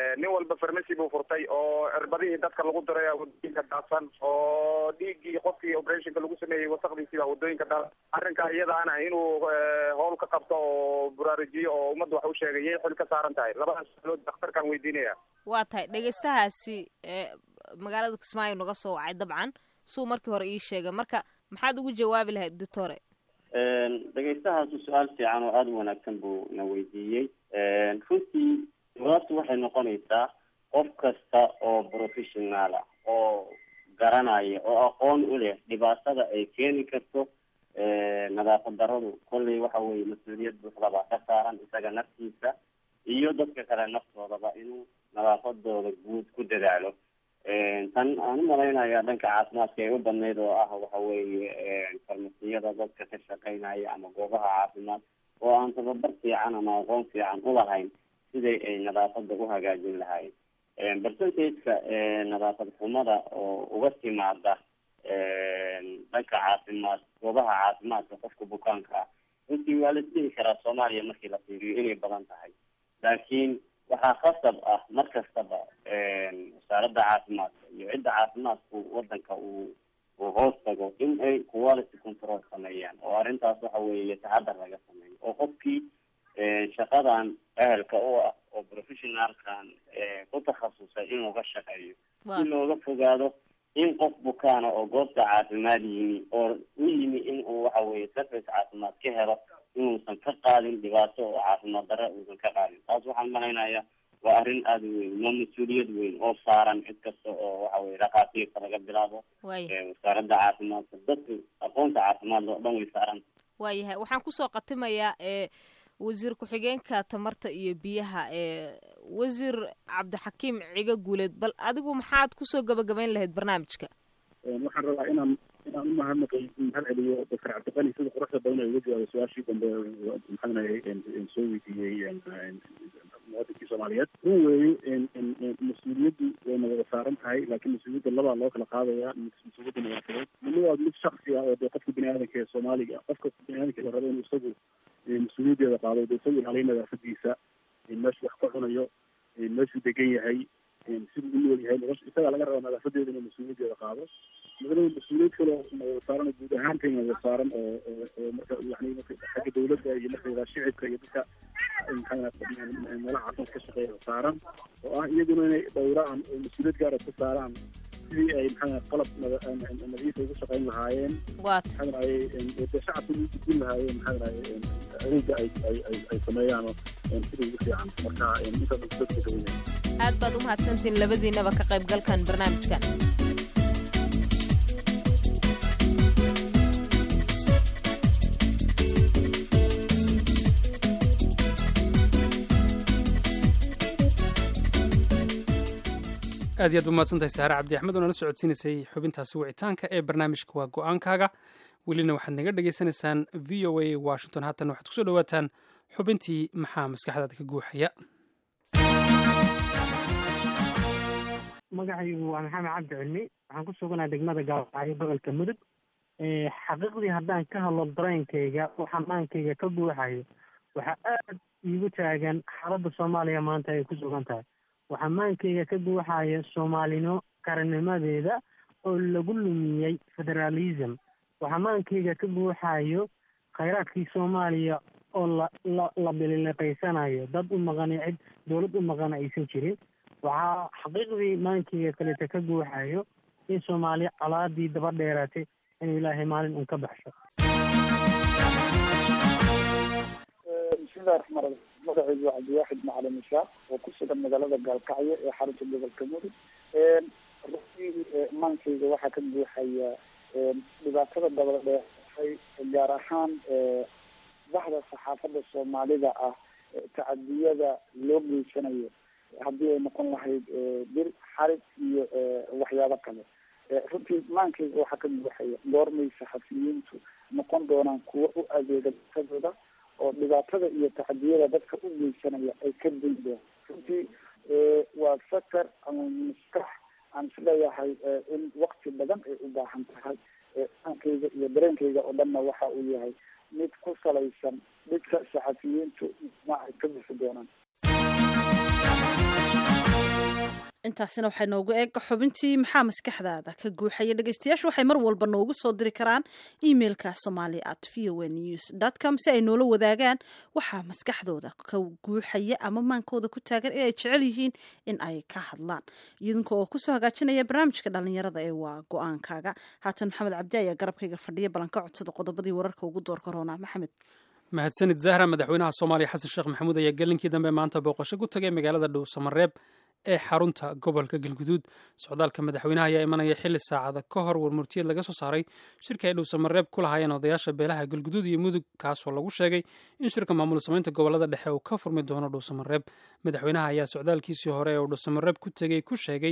nin walba farmacy buu furtay oo cirbadihii dadka lagu diray wadooyinka daadsan oo dhiiggii qofkii operationka lagu sameeyey wasaqdiisii baa wadooyinka daadsan arrinka iyadaana inuu howl ka qabto oo buraarujiyo oo ummadda wax u sheegay yay xil ka saaran tahay labadaas sualood dhakhtarkaan weydiinaya
waa tahay dhegeystahaasi magaalada kismaayo naga soo wacay dabcan suu markii hore ii sheegay marka maxaad ugu jawaabi lahayd doctore
dhegeystahaasi su-aal fiican oo aada u wanaagsan buu na weydiiyey runtii jawaabtu waxay noqonaysaa qof kasta oo professional ah oo garanaya oo aqoon u leh dhibaatada ay keeni karto nadaafad daradu kolley waxa weeye mas-uuliyad buuxda baa ka saaran isaga naftiisa iyo dadka kale naftoodaba inuu nadaafadooda guud ku dadaalo tan aan u malaynaya dhanka caafimaadka ay u badnayd oo ah waxa weeye farmasiyada dadka ka shaqeynaya ama goobaha caafimaad oo aan tababar fiican ama aqoon fiican u lahayn siday ay nadaafada u hagaajin lahayn percentageka nadaafad xumada oo uga timaada dhanka caafimaad goobaha caafimaadka qofka bukaanka ah runtii waa la isdhihi karaa soomaaliya markii la fiiriyo inay badan tahay laakiin waxaa khasab ah mar kastaba wasaaradda caafimaadka iyo cidda caafimaadku wadanka uu uu hoos tago in ay quality control sameeyaan oo arrintaas waxa weeye taxadar laga sameeyo oo qofkii shaqadan ehelka u ah oo professionalkan ku takhasusay inuu ka shaqeeyo si looga fogaado in qof bukaana oo goobta caafimaad yimi oo u yimi in uu waxa weeye service caafimaad ka helo inuusan ka qaadin dhibaato oo caafimaad darre uusan ka qaadin taas waxaan malaynayaa waa arrin aada u weyn waa mas-uuliyad weyn oo saaran cid kasta oo waxa weye dhakhaatiirta laga bilaabo wasaaradda caafimaadka dadka aqoonta caafimaad oo dhan way saaran
waayahay waxaan kusoo qatimayaa ee wasiir ku-xigeenka tamarta iyo biyaha ee wasiir cabdixakiim ciga guuleed bal adigu maxaad kusoo gabagabayn lahayd barnaamijka
waxaan rabaa inaan inaan umahadnaqay mahad celiyo doctor cabdiqani sida quruxda badan ay uga jawaabay su-aashii dambe maxaanahay soo weydiiyey muwadinkii soomaaliyeed run weeye mas-uuliyaddu wayna wada saaran tahay laakiin mas-uuliyadda labaa loo kala qaadaya mas-uuliyadda nadaafadeed midna waa mid shaksi ah oo dee qofka bini aadanka ee soomaaliga qofka bini aadanka la rabo inuu isagu mas-uuliyaddeeda qaado dee isagu ilaaliyo nadaafadiisa meeshu wax ka cunayo meeshuu degan yahay siduu u nool yahay nolosha isagaa laga rabaa nadaafadeeda inuu mas-uuliyaddeeda qaado midna mas-uuliyad kale oo wada saaran oo guud ahaantayna wada saaran oo oo marka yani xagga dawladda iyo marka shicibka iyo dadka meelaha caafimaad ka shaqeeya saaran oo ah iyaguna inay dhowraan oo mas-uuliyad gaara ka saaraan sidii ay maxaa qalab nadiifa ugu shaqeyn lahaayeen maxaa dhahay dee shacabka ugu gudbin lahaayeen maxaa dhahay adeega ay ay ay ay sameeyaan sida ugu fiican marka intaas dadka dawaya
aad baad u mahadsantihiin labadiinaba ka qaybgalkan barnaamijkan
aad iyo aad umahadsantahay saare cabdi axmed oo nala socodsiinaysay xubintaasi wicitaanka ee barnaamijka waa go-aankaaga welina waxaad naga dhagaysanaysaan v o a washington haatan waxaad kusoo dhawaataan xubintii maxaa maskaxdaada ka guuxaya
magacaygu waa maxamed cabdi cilmi waxaan ku suganaa degmada gaalacyo gobolka mudug xaqiiqdii haddaan ka hadlo dareenkayga oo xamaankayga ka guuxayo waxaa aad iigu taagan xaaladda soomaaliya maanta ay ku sugan tahay waxaa maankayga ka guuxaya soomaalino qarannimadeeda oo lagu lumiyey federaalism waxaa maankayga ka guuxayo khayraadkii soomaaliya oo la la la bilileqaysanayo dad u maqani cid dowlad u maqana aysan jirin waxaa xaqiiqdii maankayga kaleta ka guuxayo in soomaaliya colaadii daba dheeraatay inuu ilaahay maalin un ka baxsho
bismillahi raxmaan raxiim magacaygu waa cabdiwaaxid macalin ishaaq oo ku sugan magaalada gaalkacyo ee xarunta gobolka mudug runtii maankayga waxaa ka buuxaya dhibaatada dabada dheeratay gaar ahaan baxda saxaafadda soomaalida ah tacadiyada loo geysanayo haddii ay noqon lahayd bir xarig iyo waxyaabo kale runtii maankayga waxaa ka buuxaya goormay saxafiyiintu noqon doonaan kuwo u adeega dadkadooda oo dhibaatada iyo tacadiyada dadka u geysanaya ay ka dayn doon runtii waa fakar ama maskax aan isleeyahay in wakti badan ay u baahan tahay aankayga iyo dareenkayga oo dhanna waxa uu yahay mid ku salaysan dhidka saxafiyiintu ma ay ka bixi doonaan
intaasina waxay noogu eeg xubintii maxaa maskaxdaada ka guuxaya dhegeystayaashu waxay mar walba noogu soo diri karaan emailka somali at v o news com si ay noola wadaagaan waxaa maskaxdooda ka guuxaya ama maankooda ku taagan ee ay jecel yihiin in ay ka hadlaan idinka oo kusoo hagaajinaya barnaamijka dhalinyarada ee waa go-aankaaga haatan maxamed cabdi ayaa garabkayga fadhiya ballanka codsada qodobadii wararka ugu doorka roona maxamed
mahadsanid zahra madaxweynaha soomaaliya xasan sheekh maxamuud ayaa gelinkii dambe maanta booqasho ku tagay magaalada dhow samareeb ee xarunta gobolka galguduud socdaalka madaxweynaha ayaa imanaya xili saacada ka hor warmurtiyeed laga soo saaray shirka ay dhow samareeb ku lahaayeen odayaasha beelaha galguduud iyo mudug kaasoo lagu sheegay in shirka maamul samaynta gobolada dhexe uu ka furmi doono dhow samareeb madaxweynaha ayaa socdaalkiisii hore ee uu dhow samareeb ku tegey ku sheegay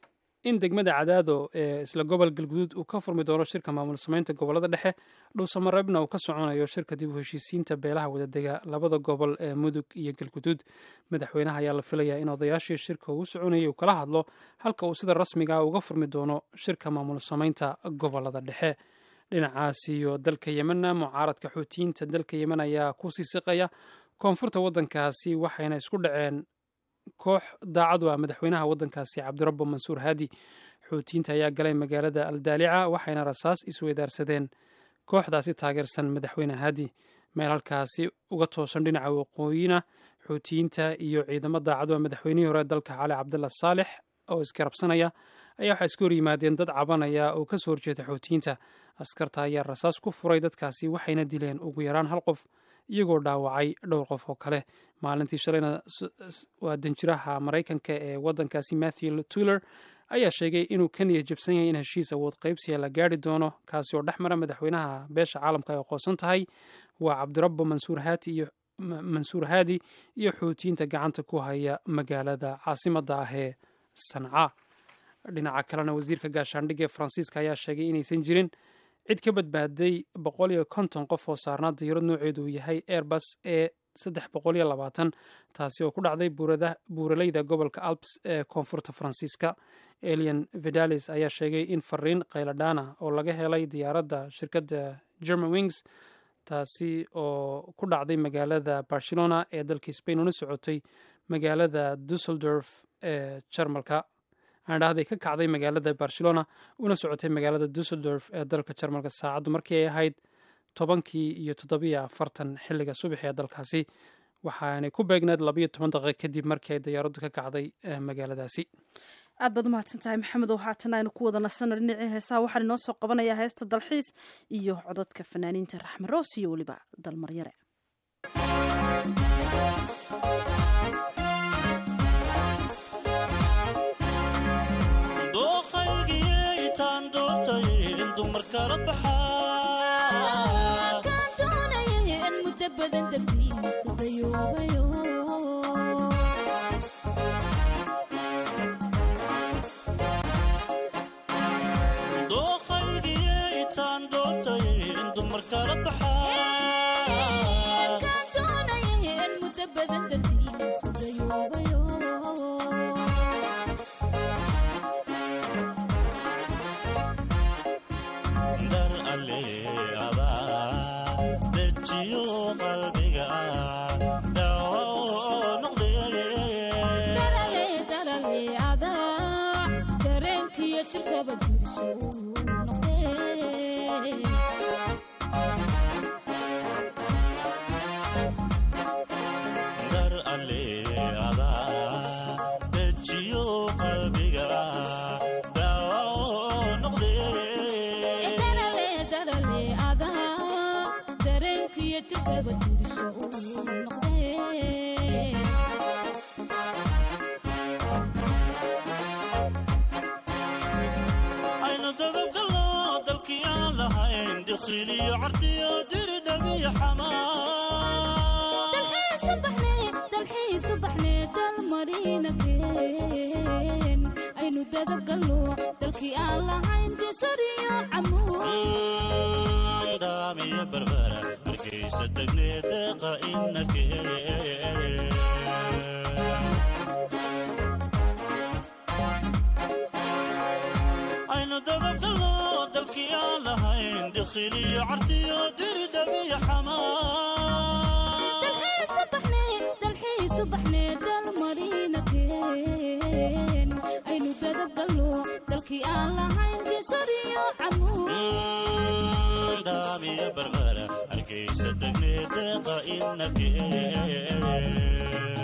in degmada cadaado ee isla gobol galguduud uu ka furmi doono shirka maamul samaynta gobolada dhexe dhowsamareebna uu ka soconayo shirka dib u heshiisiinta beelaha wadadega labada gobol ee mudug iyo galguduud madaxweynaha ayaa la filayaa in odayaashii shirka uu soconayay uu kala hadlo halka uu sida rasmiga ah uga furmi doono shirka maamul samaynta gobolada dhexe dhinacaas iyo dalka yemenna mucaaradka xuutiyiinta dalka yemen ayaa ku sii siqaya koonfurta waddankaasi waxayna isku dhaceen koox daacadu ah madaxweynaha waddankaasi cabdirabbo mansuur haadi xuutiyiinta ayaa galay magaalada aldaalica waxayna rasaas isweydaarsadeen kooxdaasi taageersan madaxweyne haadi meel halkaasi uga toosan dhinaca waqooyina xuutiyiinta iyo ciidamo daacadu ah madaxweynihii hore dalka cali cabdalla saalex oo isgarabsanaya ayaa waxaa iska hor yimaadeen dad cabanaya oo ka soo horjeeda xuutiyiinta askarta ayaa rasaas ku furay dadkaasi waxayna dileen ugu yaraan hal qof iyagoo dhaawacay dhowr qof oo kale maalintii shalayna waa danjiraha maraykanka ee waddankaasi matthew tuller ayaa sheegay inuu ka niya jabsan yahay in heshiis awood qaybsiga la gaari doono kaasi oo dhex mara madaxweynaha beesha caalamka ay aqoonsan tahay waa cabdirabbo mansuur haati iyo mansuur haadi iyo xuutiyiinta gacanta ku haya magaalada caasimadda ah ee sanca dhinaca kalena wasiirka gaashaandhigga ee faransiiska ayaa sheegay inaysan jirin cid ka badbaaday boqol iyo konton qof oo saarnaa dayarad nooceedu uu yahay airbus ee saddex boqol iyo labaatan taasi oo ku dhacday buuraleyda gobolka alps ee koonfurta faransiiska elian vidalis ayaa sheegay in fariin qayladhaana oo laga helay diyaaradda shirkadda german wings taasi oo ku dhacday magaalada barcelona ee dalka spain una socotay magaalada dusseldorf ee jarmalka aandhahday ka kacday magaalada barcelona una socotay magaalada dusseldorf ee dalka jarmalka saacaddu markii ay ahayd tobankii iyo toddobiyo afartan xilliga subax ee dalkaasi waxaanay ku beegneed labayo toban daqiiq kadib markii ay diyaaraddu ka kacday magaaladaasi
aad baad umahadsan tahay maxamed oo haatan aynu ku wada nasano dhinacii heesaha waxaan inoo soo qabanayaa heesta dalxiis iyo cododka fanaaniinta raxme roos iyo weliba dalmaryare
dalkii aan lahayn gesariyo camuud
daamiya barbara hargeysa degne deeqa inake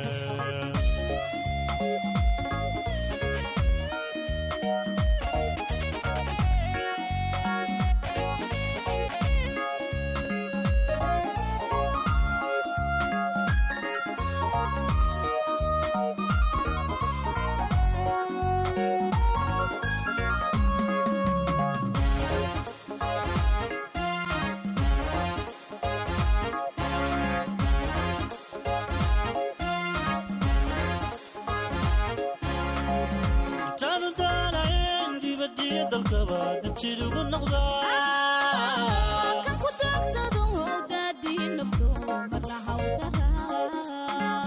intaanu daalayn dibadiyo dalkaba dabjid ugu noqdaa
kan ku daagsado daadii nafto marna hawdara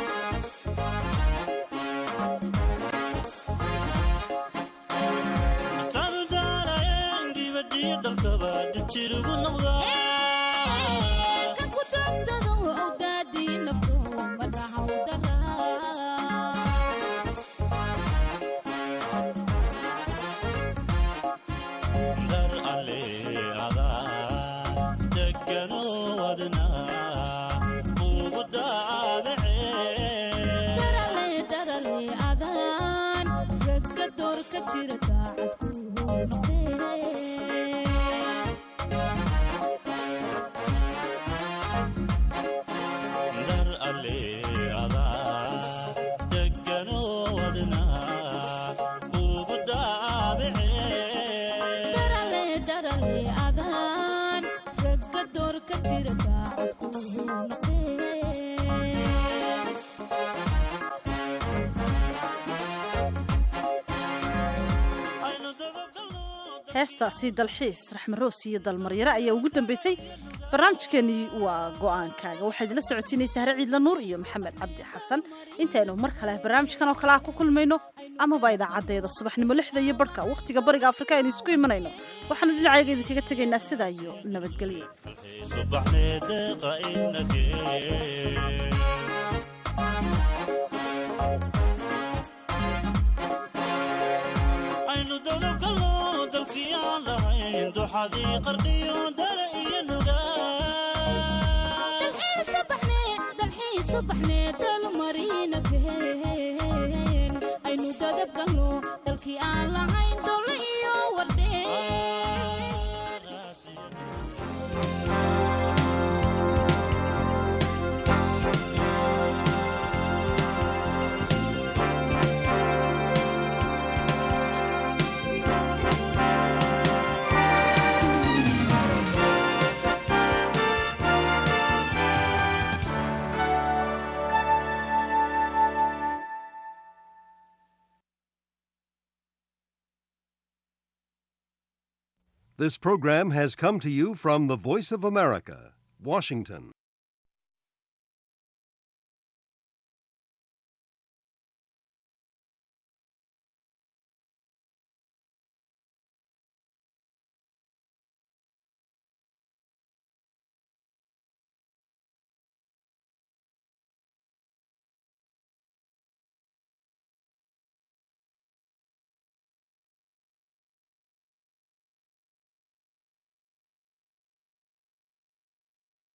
intaanu daalayn dibadiyo dalkaba dabjid ugu noqdaa
kan ku daagsado daadii nafto marna hawdara
dar alle adaa degano wadna ugu daabacee
darale darale adaan ragga door ka jira daacad ku noqdee
dar alle adaa degano wadna ugu daabacee
darale darale adaan ragga door ka jira daacad ku noqdee
heestaasi dalxiis raxmaroos iyo dalmaryare ayaa ugu dambeysay barnaamijkeenii waa go-aankaaga waxaa idinla socotiinaysa hare ciidla nuur iyo maxamed cabdi xasan intaynu mar kale barnaamijkan oo kale ah ku kulmayno amaba idaacadeeda subaxnimo lixda iyo barhka wakhtiga bariga afrika aynu isku imanayno waxaanu dhinacayga idinkaga tegaynaa sidaa iyo nabadgelyo
subaxnee deeqa inake aynu dowlabgalno dalkii aan lahayn duxadii qarqiyo dale iyo
subaxnee dalmarina keen aynu dadabgalno dalkii aan lahayn dole iyo wardheen
This program has come to you from the Voice of America, Washington.